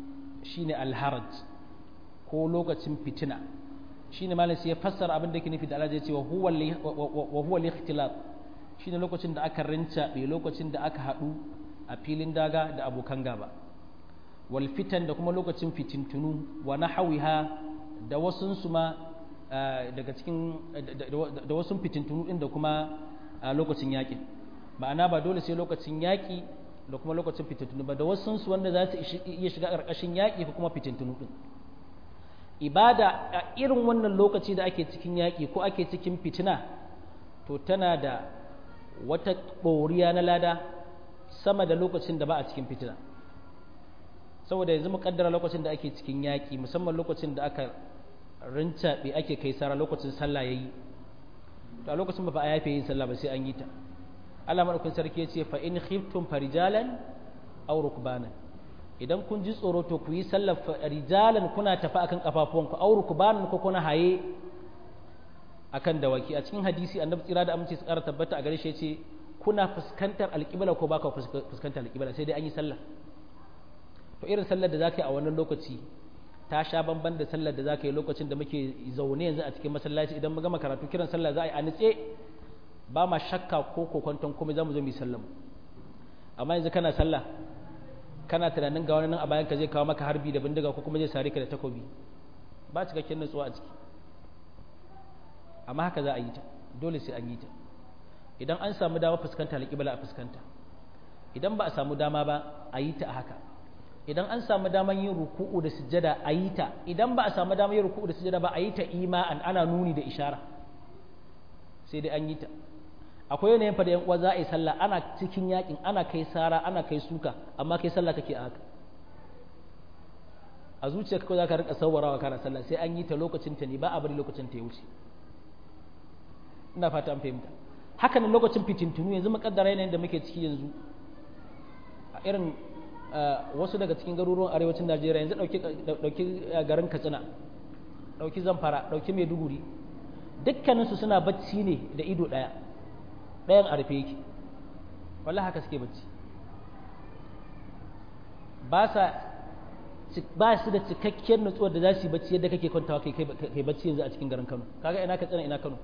shine alharaj ko lokacin fitina shine malam sai ya fassara abin da yake nufi da Allah ya ce wa huwa wa huwa al-ikhtilat shine lokacin da aka rinca bai lokacin da aka hadu a filin daga da abokan gaba wal fitan da kuma lokacin fitintunu wa nahawiha da wasun su ma daga cikin da wasun fitintunu din da kuma lokacin yaƙi ma'ana ba dole sai lokacin yaƙi da kuma lokacin fitintunu ba da wasun su wanda za su iya shiga ƙarƙashin yaƙi ko kuma fitintunu din ibada a irin wannan lokaci da ake cikin yaƙi ko ake cikin fitina to tana da wata ɓoriya na lada sama da lokacin da ba a cikin fitina saboda yanzu mu kaddara lokacin da ake cikin yaƙi musamman lokacin da aka rincaɓe ake kai sara lokacin sallah yayi to a lokacin ba a yafe yin sallah ba sai an yi ta Allah madaukakin sarki ya ce fa in khiftum farijalan aw rukbanan idan kun ji tsoro to ku yi sallar rijalan kuna tafi akan kafafuwanku aw rukbanan ko kuna haye akan dawaki a cikin hadisi annabi tsira da aminci su ƙara tabbata a gare shi ce kuna fuskantar alƙibla ko baka fuskantar alƙibla sai dai an yi sallah to irin sallar da zaka yi a wannan lokaci ta sha bamban da sallar da zaka yi lokacin da muke zaune yanzu a cikin masallaci idan mu gama karatu kiran sallah za a yi a nitse ba ma shakka ko kokonton komai za mu zo mu yi sallah amma yanzu kana sallah kana tunanin ga wani nan a bayan ka zai kawo maka harbi da bindiga ko kuma zai sare ka da takobi ba cikakken nutsuwa a ciki amma haka za a yi ta dole sai an yi ta idan an samu dama fuskanta alƙibla a fuskanta idan ba a samu dama ba a yi ta a haka idan an samu daman yin ruku'u da sujjada a yi ta idan ba a samu daman yin ruku'u da sujjada ba a yi ta ima'an ana nuni da ishara sai dai an yi ta akwai yanayin fa da yan uwa za a yi sallah ana cikin yakin ana kai sara ana kai suka amma kai sallah kake a haka a zuciyarka ko za ka rika sawarawa kana sallah sai an yi ta lokacin ta ne ba a bari lokacin ta ya wuce ina fata an fahimta haka nan lokacin fitintunu yanzu makaddara yanayin da muke ciki yanzu a irin wasu daga cikin garuruwan arewacin najeriya yanzu ɗauki garin katsina ɗauki zamfara ɗauki maiduguri dukkaninsu suna bacci ne da ido ɗaya ɗayan a rufe yake wallah haka suke bacci ba su da cikakkiyar nutsuwar da za su yi bacci yadda kake kwantawa kai bacci yanzu a cikin garin kano kaga ina katsina ina kano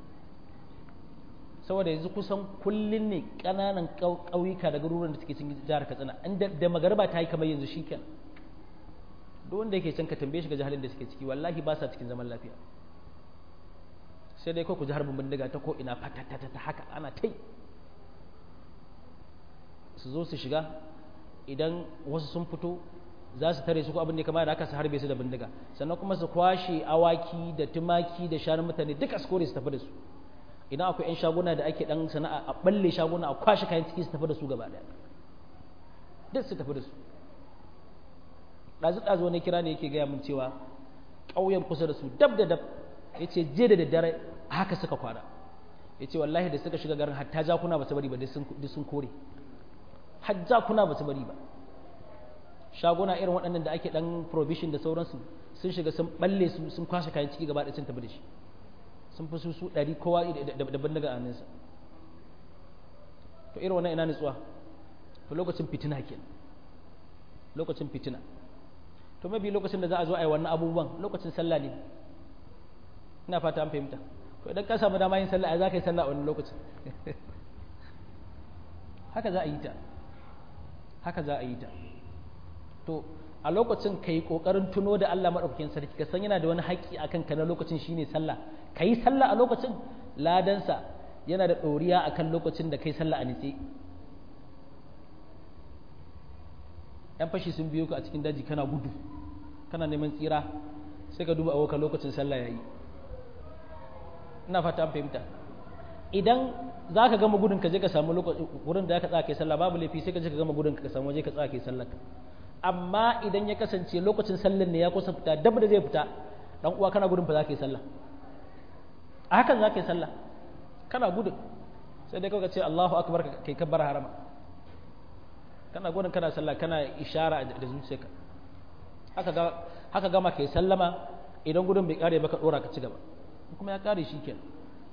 saboda yanzu kusan kullun ne ƙananan ƙauyuka da garuruwan da suke cikin jihar katsina inda da magarba ta yi kamar yanzu shi kenan duk wanda yake can ka tambaye shi ga jahalin da suke ciki wallahi ba sa cikin zaman lafiya sai dai ko ku ji harbin bindiga ta ko ina fatatata ta haka ana tai su zo su shiga idan wasu sun fito za su tare su ko abin da kamar da aka su harbe su da bindiga sannan kuma su kwashe awaki da tumaki da shanun mutane duka su kore su tafi da su idan akwai 'yan shaguna da ake dan sana'a a balle shaguna a kwashe kayan ciki su tafi da su gaba daya duk su tafi da su ɗazu ɗazu wani kira ne yake gaya min cewa ƙauyen kusa da su dab da dab ya ce je da daddare haka suka kwana ya ce wallahi da suka shiga garin hatta jakuna ba su bari ba duk sun kore har jakuna ba su bari ba shaguna irin waɗannan da ake ɗan provision da sauransu sun shiga sun balle su sun kwashe kayan ciki gaba ɗaya sun tafi da shi sun fi su ɗari kowa da bindiga a hannunsa to irin wannan ina nutsuwa to lokacin fitina ke lokacin fitina to mabi lokacin da za a zo a yi wannan abubuwan lokacin sallah ne ina fata an fahimta to idan ka samu dama yin sallah a za ka yi sallah a wani lokacin haka za a yi ta haka za a yi ta to a lokacin ka yi ƙoƙarin tuno da Allah maɗaukakin sarki ka san yana da wani haƙƙi a kanka na lokacin shine sallah ka yi sallah a lokacin ladansa yana da ɗoriya a kan lokacin da ka yi sallah a nitse ‘yan fashi sun biyo ka a cikin daji kana gudu kana neman tsira sai ka duba a lokacin sallah ya yi ina fata an fahimta idan za ka gama gudun ka je ka samu wurin da ya ka tsaka kai sallah babu laifi sai ka je ka gama gudun ka samu waje ka tsaka kai sallah amma idan ya kasance lokacin sallar ne ya kusa fita dab da zai fita dan uwa kana gudun fa za ka yi sallah a hakan za ka yi sallah kana gudun sai dai kawai ka ce Allahu akbar kai kabbar harama kana gudun kana sallah kana ishara da zuciyarka haka ga haka gama kai sallama idan gudun bai kare ba ka dora ka ci gaba kuma ya kare shi kenan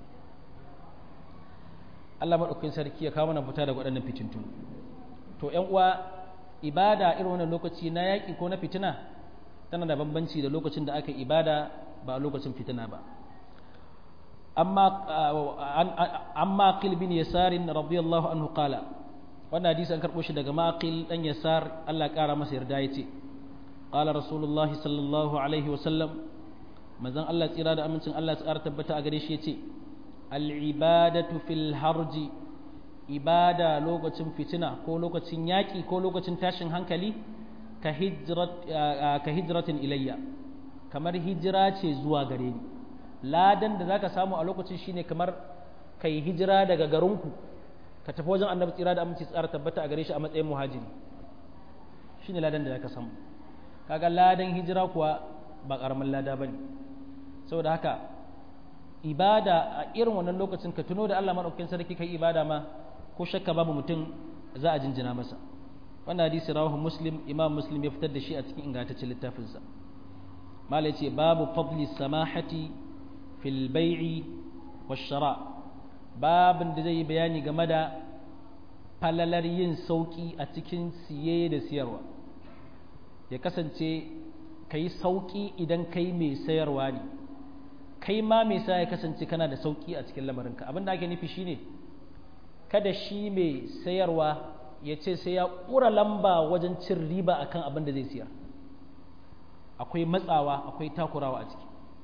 Allah madaukakin sarki ya kawo mana fita daga waɗannan fitintun to ƴan uwa ibada irin wannan lokaci na yaƙi ko na fitina tana da bambanci da lokacin da aka ibada ba a lokacin fitina ba amma amma qil bin yasar radiyallahu anhu qala wannan hadisi an karbo shi daga maqil dan yasar Allah ya kara masa yarda yace qala rasulullahi sallallahu alaihi wa sallam manzon Allah tsira da amincin Allah ya tsara tabbata a gare shi yace al ibadatu fil harji ibada lokacin fitina ko lokacin yaƙi ko lokacin tashin hankali ka hijratin ilayya kamar hijira ce zuwa gare ni ladan da zaka samu a lokacin shine kamar kai hijira daga garinku ka tafi wajen annabi tsira da aminci tsara tabbata a gare shi a matsayin muhajiri shine ladan da zaka samu kaga ladan hijira kuwa ba karamin lada bane saboda haka ibada a irin wannan lokacin ka tuno da Allah madaukakin sarki kai ibada ma ko shakka babu mutum za a jinjina masa wannan hadisi rawahu muslim imam muslim ya fitar da shi a cikin ingantaccen littafinsa malai ce babu fadli samahati fil bai'i wash shara babin da zai yi bayani game da falalar yin sauki a cikin siye da siyarwa ya kasance kai sauki idan kai mai sayarwa ne kai ma mai sa ya kasance kana da sauki a cikin lamarinka abin da ake nufi shine kada shi mai sayarwa ya ce sai ya ƙura lamba wajen cin riba akan abin da zai siyar akwai matsawa akwai takurawa a ciki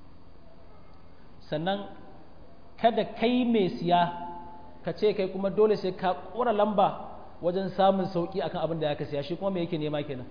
sannan kada kai mai siya ka ce kai kuma dole sai ka ƙura lamba wajen samun sauƙi akan abin da ya ka siya shi kuma me yake nema kenan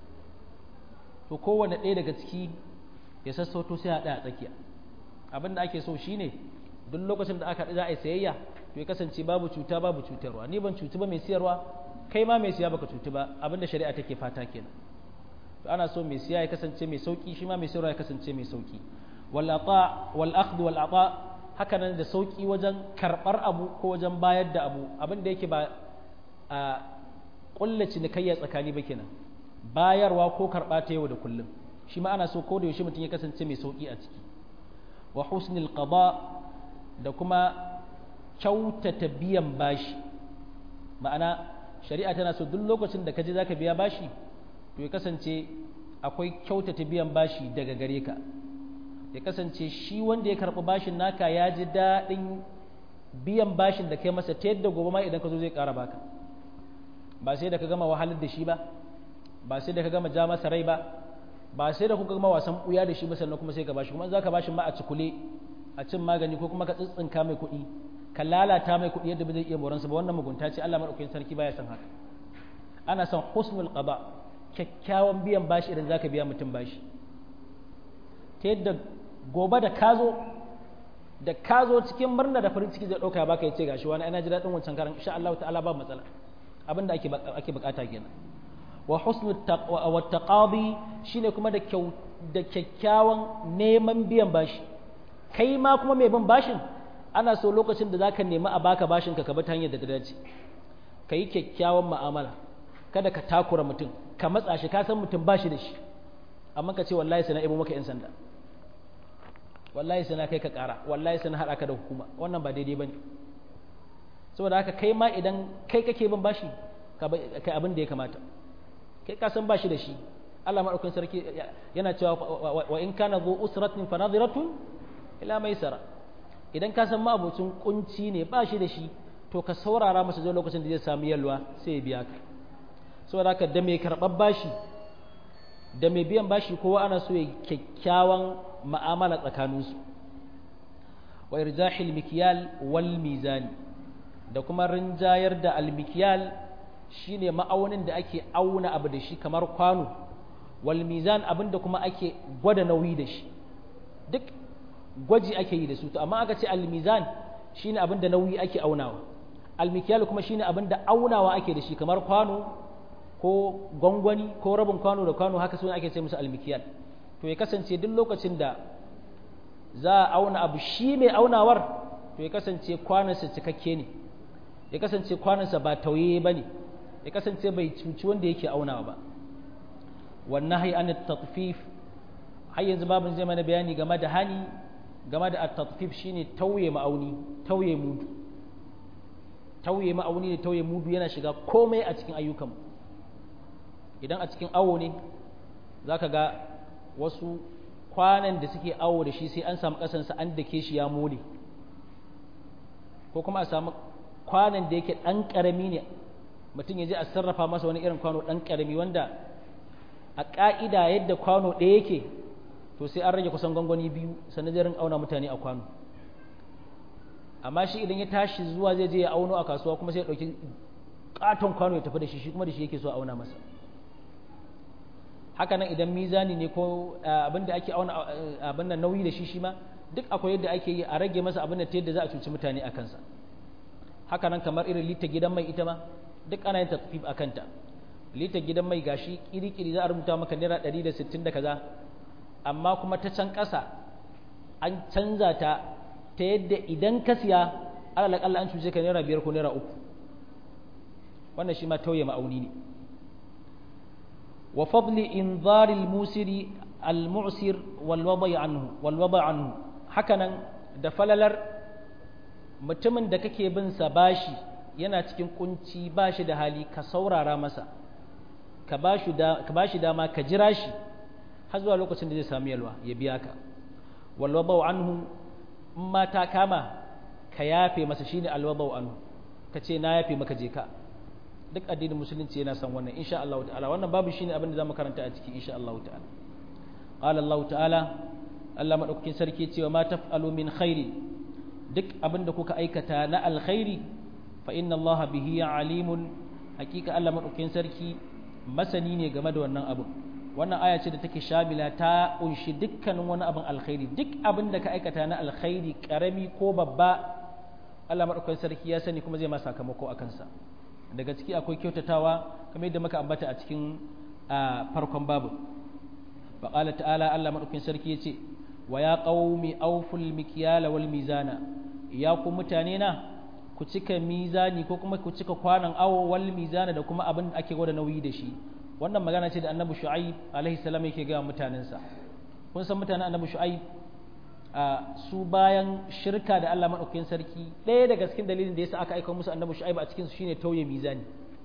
to kowane ɗaya daga ciki ya sassauto sai a ɗaya tsakiya abin da ake so shine duk lokacin da aka za a yi sayayya to ya kasance babu cuta babu cutarwa ni ban cutu ba mai siyarwa kai ma mai siya baka cutu ba abinda shari'a take fata kenan to ana so mai siya ya kasance mai sauki shi ma mai siyarwa ya kasance mai sauki wal ata wal akhdh wal ata haka nan da sauki wajen karbar abu ko wajen bayar da abu abin da yake ba a kulla cinikayya tsakani ba kenan bayarwa ko karba ta yau da kullum shi ma ana so ko da yaushe mutum ya kasance mai sauki a ciki wa husnil qada da kuma kyautata biyan bashi ma'ana shari'a tana so duk lokacin da ka je zaka biya bashi to ya kasance akwai kyautata biyan bashi daga gare ka ya kasance shi wanda ya karɓi bashin naka ya ji daɗin biyan bashin da kai masa ta yadda gobe ma idan ka zo zai ƙara baka ba sai da ka gama wahalar da shi ba ba sai da ka gama ja masa rai ba ba sai da kuka gama wasan ɓuya da shi ba sannan kuma sai ka bashi kuma za ka bashin ma a cikule a cin magani ko kuma ka tsitsinka mai kuɗi ka lalata mai kuɗi yadda ba zai iya moransa ba wannan mugunta ce Allah madaukakin sarki baya son haka ana son husnul qada kyakkyawan biyan bashi idan zaka biya mutum bashi ta yadda gobe da kazo da kazo cikin murna da farin ciki zai dauka ya baka yace gashi wani ina ji dadin wancan karan insha Allah ta'ala ba matsala abinda ake ake bukata kenan wa husnul taqwa wa taqadi shine kuma da kyau da kyakkyawan neman biyan bashi kai ma kuma mai bin bashin ana so lokacin da zaka nemi a baka bashin ka ka bi ta hanyar da ta dace ka yi kyakkyawan mu'amala kada ka takura mutum ka matsa shi ka san mutum bashi da shi amma ka ce wallahi sai na ibo maka yan sanda wallahi sai na kai ka kara wallahi sai na haɗa ka da hukuma wannan ba daidai bane saboda haka kai ma idan kai kake bin bashi kai abin da ya kamata kai ka san bashi da shi Allah madaukakin sarki yana cewa wa in kana zu usratin fa nadhiratun ila maisara idan ka san ma'abocin kunci ne ba shi da shi to ka saurara masa zai lokacin da zai samu yalwa sai ya biya ka saboda haka da mai karɓar bashi da mai biyan bashi kowa ana so ya kyakkyawan ma'amala tsakaninsu wa irjahil mikyal wal mizani da kuma rinjayar da almikiyal shine ma'aunin da ake auna abu da shi kamar kwano wal mizan abin da kuma ake gwada nauyi da shi duk gwaji ake yi da su to amma aka ce almizan shine abin da nauyi ake aunawa almikiyal kuma shine abin da aunawa ake da shi kamar kwano ko gwangwani ko rabin kwano da kwano haka suna ake ce musu almikiyal to ya kasance duk lokacin da za a auna abu shi mai aunawar to ya kasance kwanansa cikakke ne ya kasance kwanansa ba tauye ba ne ya kasance bai cuci wanda yake aunawa ba wannan hai an tatfif har yanzu babin zai mana bayani game da hani game da at-tatfif shine tauye ma'auni tauye mudu tauye ma'auni da tauye mudu yana shiga komai a cikin ayyukan idan a cikin awo ne zaka ga wasu kwanan da suke awo da shi sai an samu ƙasansa an dake shi ya mole ko kuma a samu kwanan da yake ɗan ƙarami ne mutum ya je a sarrafa masa wani irin kwano ɗan ƙarami wanda a ƙa'ida yadda kwano ɗaya yake to sai an rage kusan gwangwani biyu sannan zai rinka auna mutane a kwano amma shi idan ya tashi zuwa zai je ya auno a kasuwa kuma sai ya ɗauki ƙaton kwano ya tafi da shi shi kuma da shi yake so a auna masa haka nan idan mizani ne ko abin da ake auna abin da nauyi da shi shi ma duk akwai yadda ake yi a rage masa abin da ta yadda za a cuci mutane a kansa haka nan kamar irin lita gidan mai ita ma duk ana yin tafif a kanta lita gidan mai gashi kiri-kiri za a rubuta maka naira ɗari da sittin da kaza amma kuma ta can ƙasa an canza ta ta yadda idan ka siya alal an cuce ka naira biyar ko naira uku wannan shi ma tauye ma'auni ne wa fadli inzaril musiri al-mu'sir wal wada anhu wal wada anhu hakanan da falalar mutumin da kake bin sa bashi yana cikin kunci bashi da hali ka saurara masa ka bashi da ka bashi dama ka jira shi har zuwa lokacin da zai samu yalwa ya biya ka wal wada anhu ma ta kama ka yafe masa shine al wada anhu ka ce na yafe maka je ka duk addinin musulunci yana son wannan insha Allah ta'ala wannan babu shine abin da zamu karanta a ciki insha Allah ta'ala qala Allah ta'ala Allah madaukakin sarki cewa ma taf'alu min khairi duk abin da kuka aikata na alkhairi fa inna Allah bihi alimun hakika Allah madaukakin sarki masani ne game da wannan abu wannan aya ce da take shamila ta kunshi dukkanin wani abin alkhairi duk abin da ka aikata na alkhairi karami ko babba Allah madaukakin sarki ya sani kuma zai ma sakamako akan sa daga ciki akwai kyautatawa kamar yadda muka ambata a cikin farkon babu faƙala ta'ala Allah maɗaukin sarki ya ce wa ya ƙaumi auful mikiyala wal mizana ya ku mutane na ku cika mizani ko kuma ku cika kwanan awo wal mizana da kuma abin da ake gwada nauyi da shi wannan magana ce da annabi shu'aib alaihi salam yake ga mutanensa kun san mutanen annabi shu'aib su bayan shirka da Allah maɗaukakin sarki ɗaya daga cikin dalilin da yasa aka aika musu annabi shu'aib a cikin su shine tauye mizani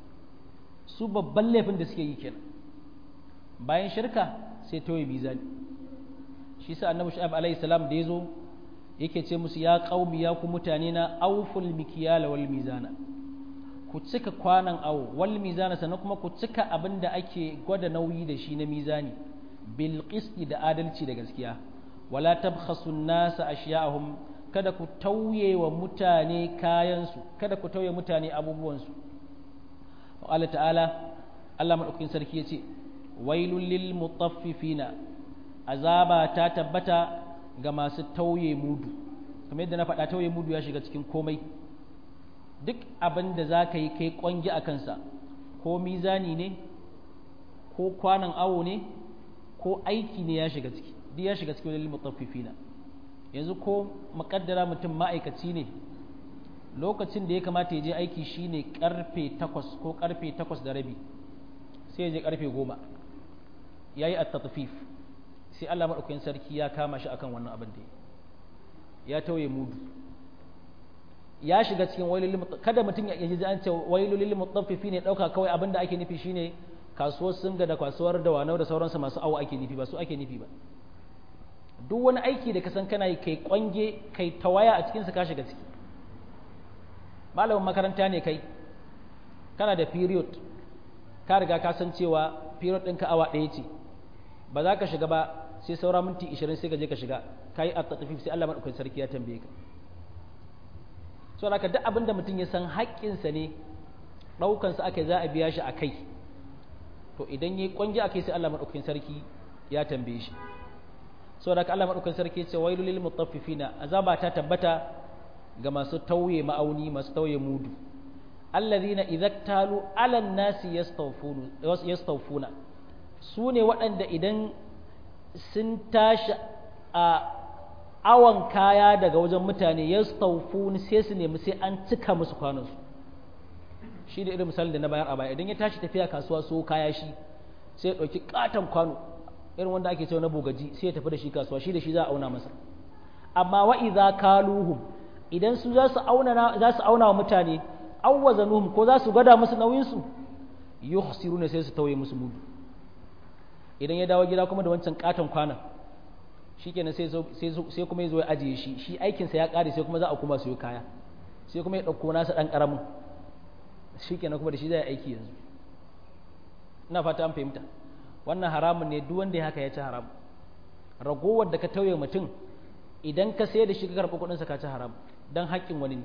su babban laifin da suke yi kenan bayan shirka sai tauye mizani shi sa annabi shu'aib alaihi salam da yazo yake ce musu ya qaumi ya ku mutane na awful mikyala wal mizana ku cika kwanan awo wal mizana sannan kuma ku cika abin da ake gwada nauyi da shi na mizani bil qisti da adalci da gaskiya wala tabkhasu nasa ashiya'ahum kada ku tauye wa mutane kayansu kada ku tauye mutane abubuwansu wa Allah ta'ala Allah madaukakin sarki yace wailul lil mutaffifina azaba ta tabbata ga masu tauye mudu kamar yadda na faɗa tauye mudu ya shiga cikin komai duk abin da za ka yi kai kwangi a kansa ko mizani ne ko kwanan awo ne ko aiki ne ya shiga ciki duk ya shiga cikin lil mutaffifina yanzu ko makaddara mutum ma'aikaci ne lokacin da ya kamata ya je aiki shine karfe takwas ko karfe takwas da rabi sai ya je karfe goma ya yi at-tatfif sai Allah maɗaukakin sarki ya kama shi akan wannan abin da ya tauye mudu ya shiga cikin wailul kada mutum ya ji an ce wailul mutaffifi ne dauka kawai abin da ake nufi shine kasuwar singa da kasuwar da wanau da sauransu masu awo ake nufi ba su ake nufi ba duk wani aiki da ka san kana yi kai kwange kai tawaya a cikinsa ka shiga ciki malamin makaranta ne kai kana da period ka riga ka san cewa period ɗinka awa ɗaya ce ba za ka shiga ba sai saura minti 20 sai ka je ka shiga ka yi at-tatfif sai Allah madaukakin sarki ya tambaye ka so haka duk abin da mutum ya san haƙƙinsa ne ɗaukansa aka za a biya shi a kai to idan ya yi ƙwangi a kai sai Allah madaukakin sarki ya tambaye shi so haka Allah madaukakin sarki ya ce wailu lil mutaffifina azaba ta tabbata ga masu tauye ma'auni masu tauye mudu alladhina idza talu ala nasi yastawfuna su ne waɗanda idan sun tashi a awon kaya daga wajen mutane ya staufu sai su nemi sai an cika musu kwanansu shi da irin misalin da na bayar a baya idan ya tashi tafiya kasuwa so kaya shi sai ya ɗauki katon kwano irin wanda ake cewa na bogaji sai ya tafi da shi kasuwa shi da shi za a auna masa amma wa idza kaluhum idan su za su auna za su auna wa mutane awwazanuhum ko za su gada musu nauyin su yukhsiruna sai su tauye musu mudu idan ya dawo gida kuma da wancan katon kwanan shikenan sai sai kuma ya zo ya ajiye shi shi aikinsa ya kare sai kuma za a kuma siyo kaya sai kuma ya ɗauko nasa ɗan ƙaramin shikenan kuma da shi zai aiki yanzu ina fata an fahimta wannan haramun ne duk wanda ya haka ya ci haram ragowar da ka tauye mutum idan ka sayar da shi ka karɓi kuɗinsa ka ci haram don haƙƙin wani ne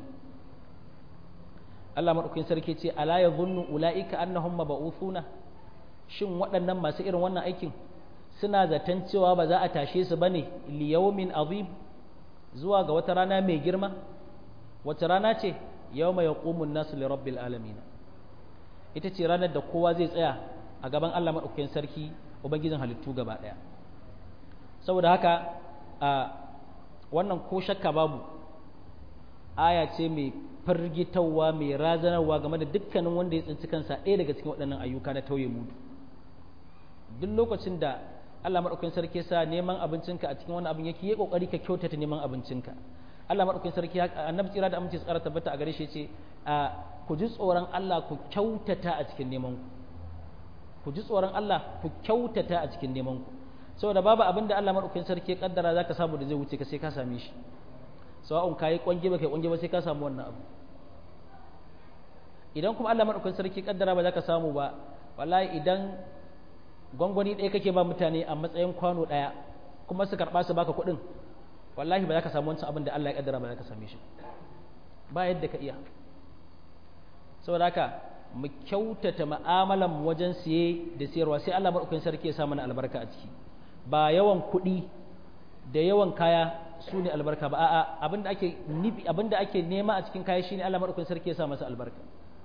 Allah maɗaukakin sarki ce ala ya zunnu ula'ika annahum maba'uthuna shin waɗannan masu irin wannan aikin suna zaton cewa ba za a tashe su bane li yawmin azim zuwa ga wata rana mai girma wata rana ce yawma yaqumun nasu li rabbil alamin ita ce ranar da kowa zai tsaya a gaban Allah maɗaukakin sarki ubangijin halittu gaba ɗaya saboda haka a wannan ko shakka babu aya ce mai firgitarwa mai razanarwa game da dukkanin wanda ya tsinci kansa ɗaya daga cikin waɗannan ayyuka na tauye mudu duk lokacin da Allah maɗaukakin sarki sa neman abincinka a cikin wani abin yake yi kokari ka kyautata neman abincinka Allah maɗaukakin sarki annabi tsira da aminci tsara tabbata a gare shi ce ku ji tsoron Allah ku kyautata a cikin neman ku ku ji tsoron Allah ku kyautata a cikin neman ku saboda babu abin da Allah maɗaukakin sarki ya kaddara zaka samu da zai wuce ka sai ka same shi sawa'un kayi kwange ba kai kwange ba sai ka samu wannan abu idan kuma Allah maɗaukakin sarki kaddara ba za ka samu ba wallahi idan gwangwani ɗaya kake ba mutane a matsayin kwano ɗaya kuma su karɓa su baka kuɗin wallahi ba za ka samu wancan abin da Allah ya kaddara ba za ka same shi ba yadda ka iya saboda haka mu kyautata mu'amalan mu wajen siye da siyarwa sai Allah maɗaukakin sarki ya sa mana albarka a ciki ba yawan kuɗi da yawan kaya su ne albarka ba a'a abinda ake nufi abinda ake nema a cikin kaya shine Allah madaukakin sarki ya sa masa albarka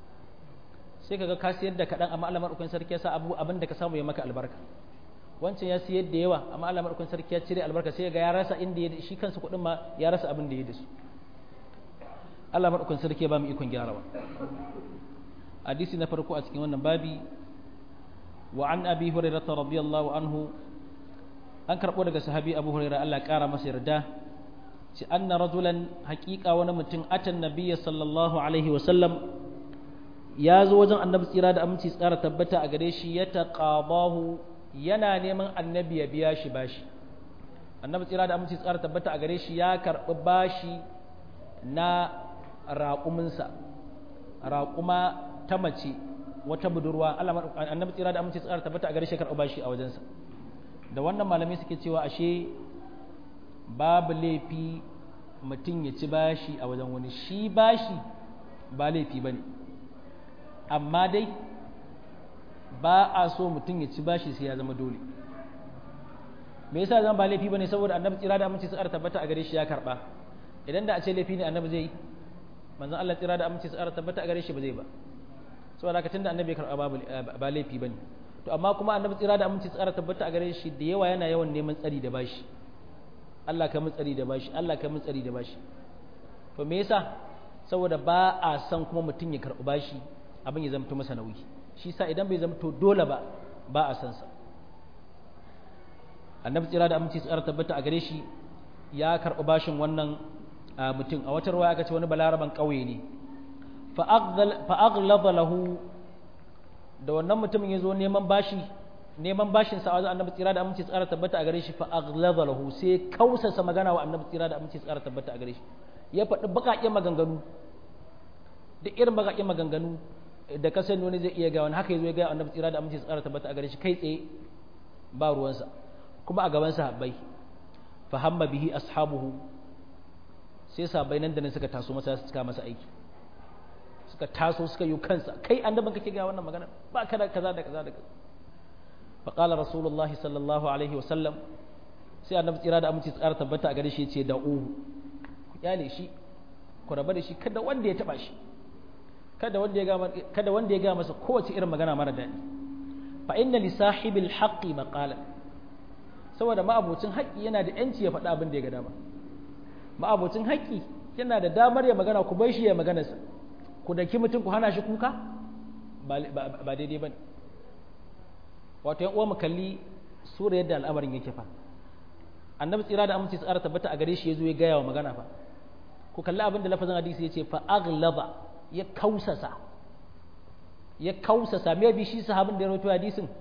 sai kaga ka siyar da kadan amma Allah madaukakin sarki ya sa abu abinda ka samu ya maka albarka wancan ya siyar da yawa amma Allah madaukakin sarki ya cire albarka sai ga ya rasa inda ya shi kansa kudin ma ya rasa abin da ya da su Allah madaukakin sarki ya ba mu ikon gyarawa hadisi na farko a cikin wannan babi wa an abi hurairah radiyallahu anhu an karɓo daga sahabi abu huraira Allah ƙara masa yarda ci anna rajulan haƙiƙa wani mutum atan nabiyya sallallahu alaihi wasallam ya zo wajen annabi tsira da aminci tsara tabbata a gare shi ya taqabahu yana neman annabi ya biya shi bashi annabi tsira da aminci tsara tabbata a gare shi ya karɓi bashi na raƙuminsa raƙuma ta mace wata budurwa annabi tsira da aminci tsara tabbata a gare shi ya karɓi bashi a wajensa da wannan malamai suke cewa ashe babu laifi mutum ya ci bashi a wajen wani shi bashi ba laifi ba ne amma dai ba a so mutum ya ci bashi sai ya zama dole me yasa zan ba laifi ba ne saboda annabi tsira da aminci tsara tabbata a gare shi ya karba idan da a ce laifi ne annabi zai yi manzon Allah tsira da aminci tsara tabbata a gare shi ba zai ba saboda haka tunda annabi ya karba ba laifi ba ne to amma kuma annabi tsira da aminci tsara tabbata a gare shi da yawa yana yawan neman tsari da bashi Allah ka mun tsari da bashi Allah ka mun tsari da bashi to me yasa saboda ba a san kuma mutum ya karɓi bashi abin ya zamto masa nauyi shi sa idan bai zamto dole ba ba a san sa annabi tsira da aminci tsara tabbata a gare shi ya karɓi bashin wannan mutum a wata ruwa aka ce wani balaraban ƙauye ne fa aghlaba lahu da wannan mutumin ya zo neman bashi neman bashin sa wajen annabi tsira da aminci tsara tabbata a gare shi fa aghlaba lahu sai kausasa magana wa annabi tsira da aminci tsara tabbata a gare shi ya faɗi baƙaƙen maganganu duk irin baƙaƙen maganganu da ka sani wani zai iya ga wani haka yazo ya ga annabi tsira da aminci tsara tabbata a gare shi kai tsaye ba ruwansa kuma a gaban sahabbai fa hamma bihi ashabuhu sai sahabbai nan da nan suka taso masa suka masa aiki suka taso suka yi kansa kai annabin kake ga wannan magana ba kada kaza da kaza da kaza fa qala rasulullahi sallallahu alaihi wa sallam sai annabi tsira da aminci tsara tabbata a gare shi yace da uhu ku kyale shi ku raba da shi kada wanda ya taba shi kada wanda ya ga kada wanda ya ga masa kowace irin magana mara daɗi fa inna li sahibil haqqi maqala saboda ma'abocin haƙƙi yana da yanci ya faɗa abin da ya ga dama ma'abocin haƙƙi yana da damar ya magana ku bai shi ya maganarsa ku daki mutum ku hana shi kuka ba daidai ba ne wato yan uwa mu kalli sura yadda al'amarin yake fa annabi tsira da aminci tsara tabbata a gare shi ya zo ya gaya wa magana fa ku kalli abin da lafazin hadisi ya ce fa aghlaba ya kausasa ya kausasa me bi shi sahabin da ya rawaito hadisin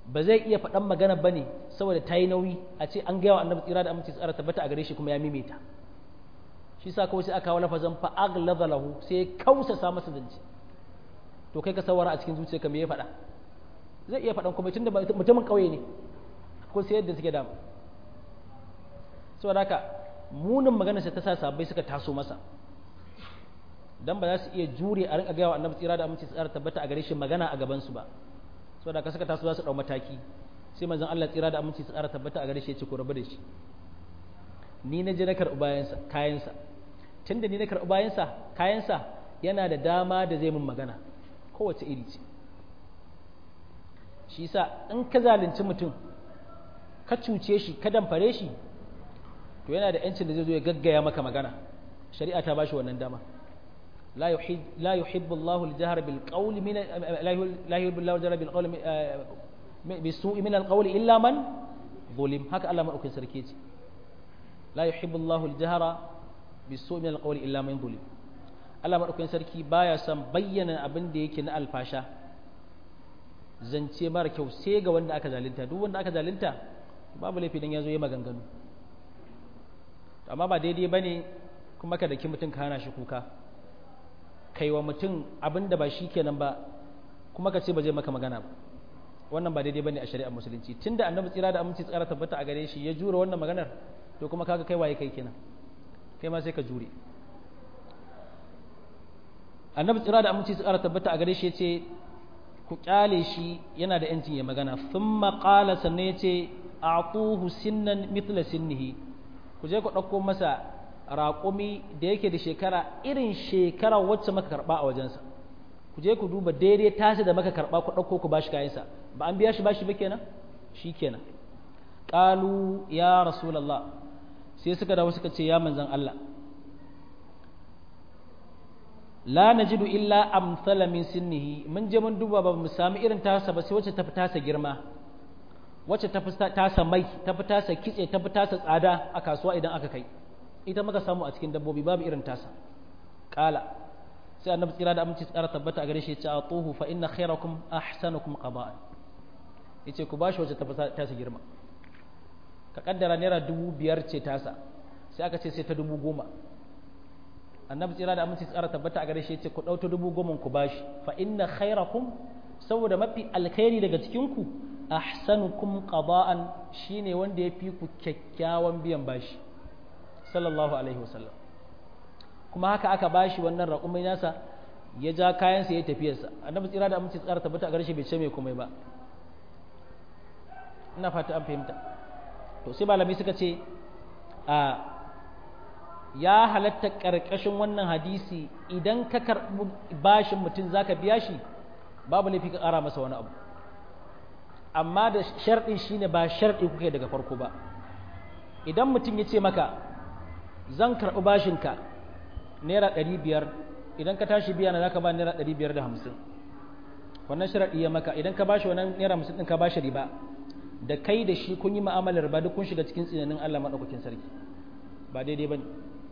ba zai iya faɗan magana ba ne saboda ta yi nauyi a ce an gaya wa annabi tsira da aminci tsara tabbata a gare shi kuma ya mimita shi sa kawai sai aka kawo lafazan fa aghladha lahu sai ya kausasa masa zance to kai ka sawara a cikin zuciyarka me ya faɗa zai iya faɗan kuma tunda mutumin ƙauye ne ko sai yadda suke dama saboda haka munin magana ta sa sabbai suka taso masa dan ba za su iya jure a rinka gaya wa annabi tsira da aminci tsara tabbata a gare shi magana a gaban su ba saboda haka suka taso za su dau mataki sai manzon Allah tsira da aminci tsara tabbata a gare shi ya ce ku rabu da shi ni na je na karɓi bayansa kayansa tunda ni na karɓi bayansa kayansa yana da dama da zai mun magana kowace iri ce shi sa in ka zalunci mutum ka cuce shi ka damfare shi to yana da yancin da zai zo ya gaggaya maka magana shari'a ta bashi wannan dama la yuhibbu Allahu al-jahra bil qawli min la yuhibbu Allahu al-jahra bil qawli bi su'i min al-qawli illa man zulim haka Allah madaukakin sarki ce la yuhibbu Allahu al-jahra bi su'i min al-qawli illa man zulim Allah madaukakin sarki baya son bayyana abin da yake na alfasha zance mara kyau sai ga wanda aka zalunta duk wanda aka zalunta babu laifi dan yazo yi maganganu amma ba daidai bane kuma ka daki mutum ka hana shi kuka kai wa mutum abin da ba shi kenan ba kuma ka ce ba zai maka magana ba wannan ba daidai bane a shari'ar musulunci tunda annabi tsira da aminci tsara tabbata a gare shi ya jure wannan maganar to kuma kaga kai waye kai kenan kai ma sai ka jure annabi tsira da aminci tsara tabbata a gare shi yace ku kyale shi yana da yancin ya magana thumma qala sannan yace a'tuhu sinnan mithla sinnihi ku je ku dauko masa raƙumi da yake da shekara irin shekara wacce maka karba a wajensa ku je ku duba daidai tasi da maka karba ku dauko ku bashi kayansa ba an biya shi bashi ba kenan shikenan qalu ya rasulullah sai suka dawo suka ce ya manzon Allah la najidu illa amsala min sinnihi mun je mun duba ba mu sami irin tasa ba sai wacce ta fi tasa girma wacce ta fi tasa mai ta fi tasa kitse ta fi tasa tsada a kasuwa idan aka kai ita muka samu a cikin dabbobi babu irin tasa kala sai annabi tsira da aminci tsara tabbata a gare shi ya ce atuhu fa inna khairakum ahsanukum qada'an yace ku bashi wacce ta fi tasa girma ka kaddara naira dubu biyar ce tasa sai aka ce sai ta dubu goma annabi tsira da aminci tsara tabbata a gare shi ce ku ɗauta dubu goma ku bashi fa inna khairakum saboda mafi alkhairi daga cikin ku ahsanukum qada'an shine wanda ya fi ku kyakkyawan biyan bashi sallallahu alaihi wasallam kuma haka aka bashi wannan raƙumai nasa ya ja kayansa ya tafiyarsa annabi tsira da aminci tsara tabbata a gare shi bai ce mai komai ba ina fata an fahimta to sai malami suka ce a ya halatta ƙarƙashin wannan hadisi idan ka karɓi bashin mutum za ka biya shi babu laifi ka ƙara masa wani abu amma da sharɗin shi ne ba sharɗi kuke daga farko ba idan mutum ya ce maka zan karɓi bashinka naira ɗari biyar idan ka tashi biya na za ka ba naira ɗari biyar da hamsin wannan sharaɗi ya maka idan ka bashi wannan naira hamsin ɗin ka bashi riba da kai da shi kun yi ma'amalar ba duk kun shiga cikin tsinanin Allah maɗaukakin sarki ba daidai ba ne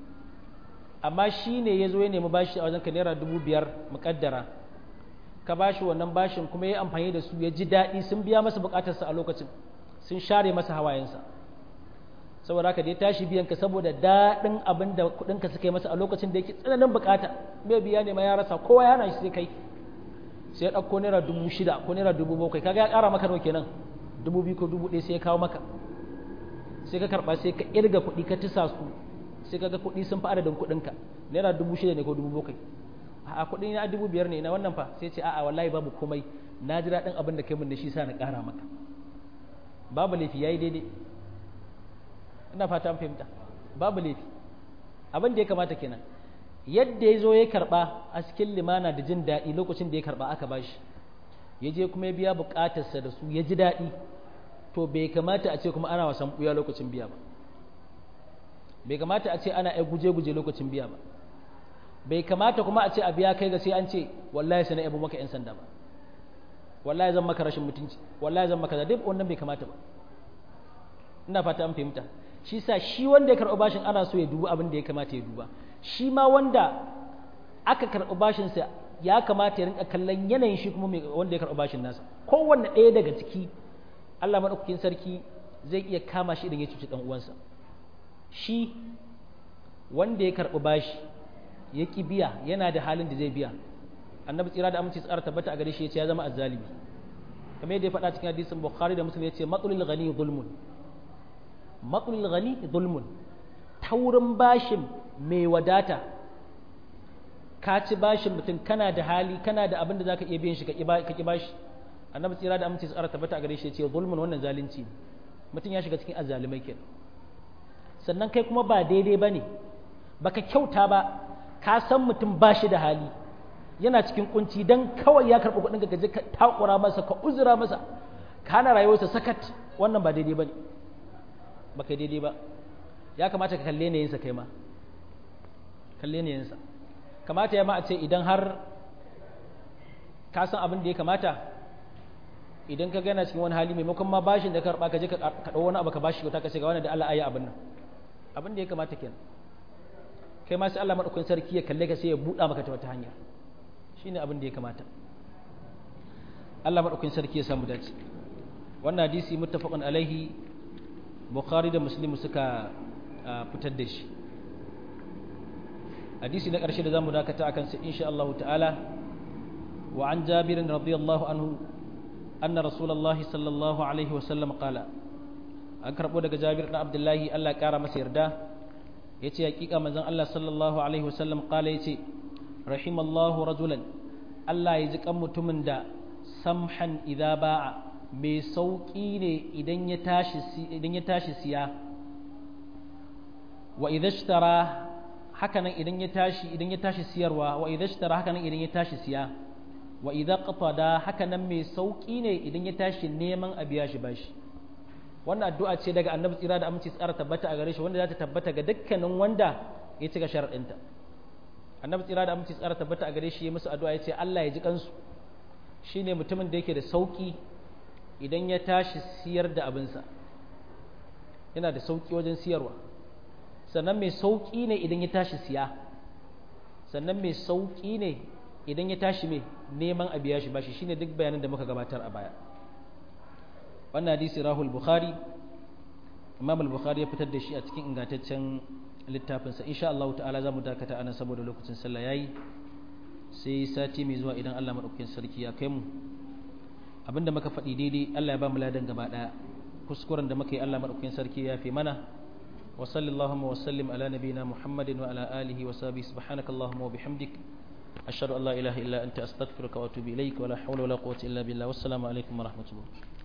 amma shi ne ya zo ya nemi bashi a wajenka naira dubu biyar muƙaddara ka bashi wannan bashin kuma ya amfani da su ya ji daɗi sun biya masa buƙatarsa a lokacin sun share masa hawayensa saboda haka da ya tashi biyan ka saboda daɗin abin da kuɗinka suka yi masa a lokacin da yake tsananin buƙata bai biya ne ma ya rasa kowa ya hana shi sai kai sai ya ɗauko naira dubu shida ko naira dubu bakwai kaga ya ƙara maka nawa kenan dubu biyu ko dubu ɗaya sai ya kawo maka sai ka karɓa sai ka irga kuɗi ka tisa su sai ka ga kuɗi sun fi adadin kuɗinka naira dubu shida ne ko dubu bakwai a kuɗi na dubu biyar ne na wannan fa sai ce a'a wallahi babu komai na ji daɗin abin da kai mun da shi sa na ƙara maka babu laifi yayi daidai ina fata an fahimta babu laifi abin da ya kamata kenan yadda ya zo ya karɓa a cikin limana da jin daɗi lokacin da ya karɓa aka bashi ya je kuma ya biya buƙatarsa da su ya ji daɗi to bai kamata a ce kuma ana wasan ɓuya lokacin biya ba bai kamata a ce ana ai guje-guje lokacin biya ba bai kamata kuma a ce a biya kai ga sai an ce wallahi sai na yabo maka 'yan sanda ba wallahi zan maka rashin mutunci wallahi zan maka duk wannan bai kamata ba ina fata an fahimta shi sa shi wanda ya karɓi bashin ana so ya duba abin da ya kamata ya duba shi ma wanda aka karɓi bashin sa ya kamata ya rinka kallon yanayin shi kuma wanda ya karɓi bashin nasa kowanne ɗaya daga ciki Allah maɗaukakin sarki zai iya kama shi idan ya cuci ɗan uwansa shi wanda ya karɓi bashi ya ƙi biya yana da halin da zai biya annabi tsira da aminci tsara tabbata a gare shi ya ce ya zama azzalimi kamar yadda ya faɗa cikin hadisin bukhari da muslim ya ce matsulul ghani zulmun matsulul ghani zulmun taurin bashin mai wadata ka ci bashin mutum kana da hali kana da abin da zaka iya biyan shi ka ki bashi annabi tsira da aminci tsara tabbata a gare shi ya ce zulmun wannan zalunci mutum ya shiga cikin azzalimai kenan sannan kai kuma ba daidai bane baka kyauta ba ka san mutum ba shi da hali yana cikin kunci dan kawai ya karɓi kuɗin ka je ka takura masa ka uzura masa ka hana rayuwarsa sakat wannan ba daidai bane baka daidai ba ya kamata ka kalle ne yinsa kai ma kalle ne yinsa kamata ya ma a ce idan har ka san abin da ya kamata idan ka gana cikin wani hali maimakon ma bashin da ka karba ka je ka ɗau wani abu ka bashi ka ce ga wani da Allah ayi abin nan abin da ya kamata kenan kai ma sai Allah madaukakin sarki ya kalle ka sai ya buɗa maka ta wata hanya shine abin da ya kamata Allah madaukakin sarki ya samu dace wannan hadisi muttafaqun alaihi bukhari da muslim suka fitar da shi hadisi na ƙarshe da zamu dakata akan sa insha Allah ta'ala wa an jabir radiyallahu anhu anna rasulullah sallallahu alaihi wasallam qala an karbo daga jabir na abdullahi Allah kara masa yarda yace hakika manzon Allah sallallahu alaihi wasallam qala yace rahimallahu rajulan Allah ya ji kan mutumin da samhan idza ba'a mai sauƙi ne idan ya tashi siya wa idashtara hakanan idan ya tashi idan ya tashi siyarwa wa idashtara hakanan idan ya tashi siya wa idza qatada hakanan mai sauƙi ne idan ya tashi neman a biya shi bashi wannan addu'a ce daga annabi tsira da aminci tsara tabbata a gare shi wanda za ta tabbata ga dukkanin wanda ya cika sharadinta annabi tsira da aminci tsara tabbata a gare shi ya musu addu'a ya ce Allah ya ji kansu shine mutumin da yake da sauƙi idan ya tashi siyar da abinsa yana da sauƙi wajen siyarwa sannan mai sauƙi ne idan ya tashi siya sannan mai sauƙi ne idan ya tashi mai neman a biya shi bashi shine duk bayanan da muka gabatar a baya wannan hadisi rahul bukhari imam al-bukhari ya fitar da shi a cikin ingantaccen littafinsa insha Allah ta'ala za mu dakata anan saboda lokacin sallah yayi sai sati mai zuwa idan Allah madaukakin sarki ya kai mu abinda muka faɗi daidai Allah ya ba mu ladan gaba ɗaya kuskuren da muka yi Allah madaukakin sarki ya fi mana wa sallallahu wa sallim ala nabiyina muhammadin wa ala alihi wa sahbihi subhanakallahumma wa bihamdik ashhadu an la ilaha illa anta astaghfiruka wa atubu ilaik wa la hawla wa la quwwata illa billah wassalamu alaikum wa rahmatullah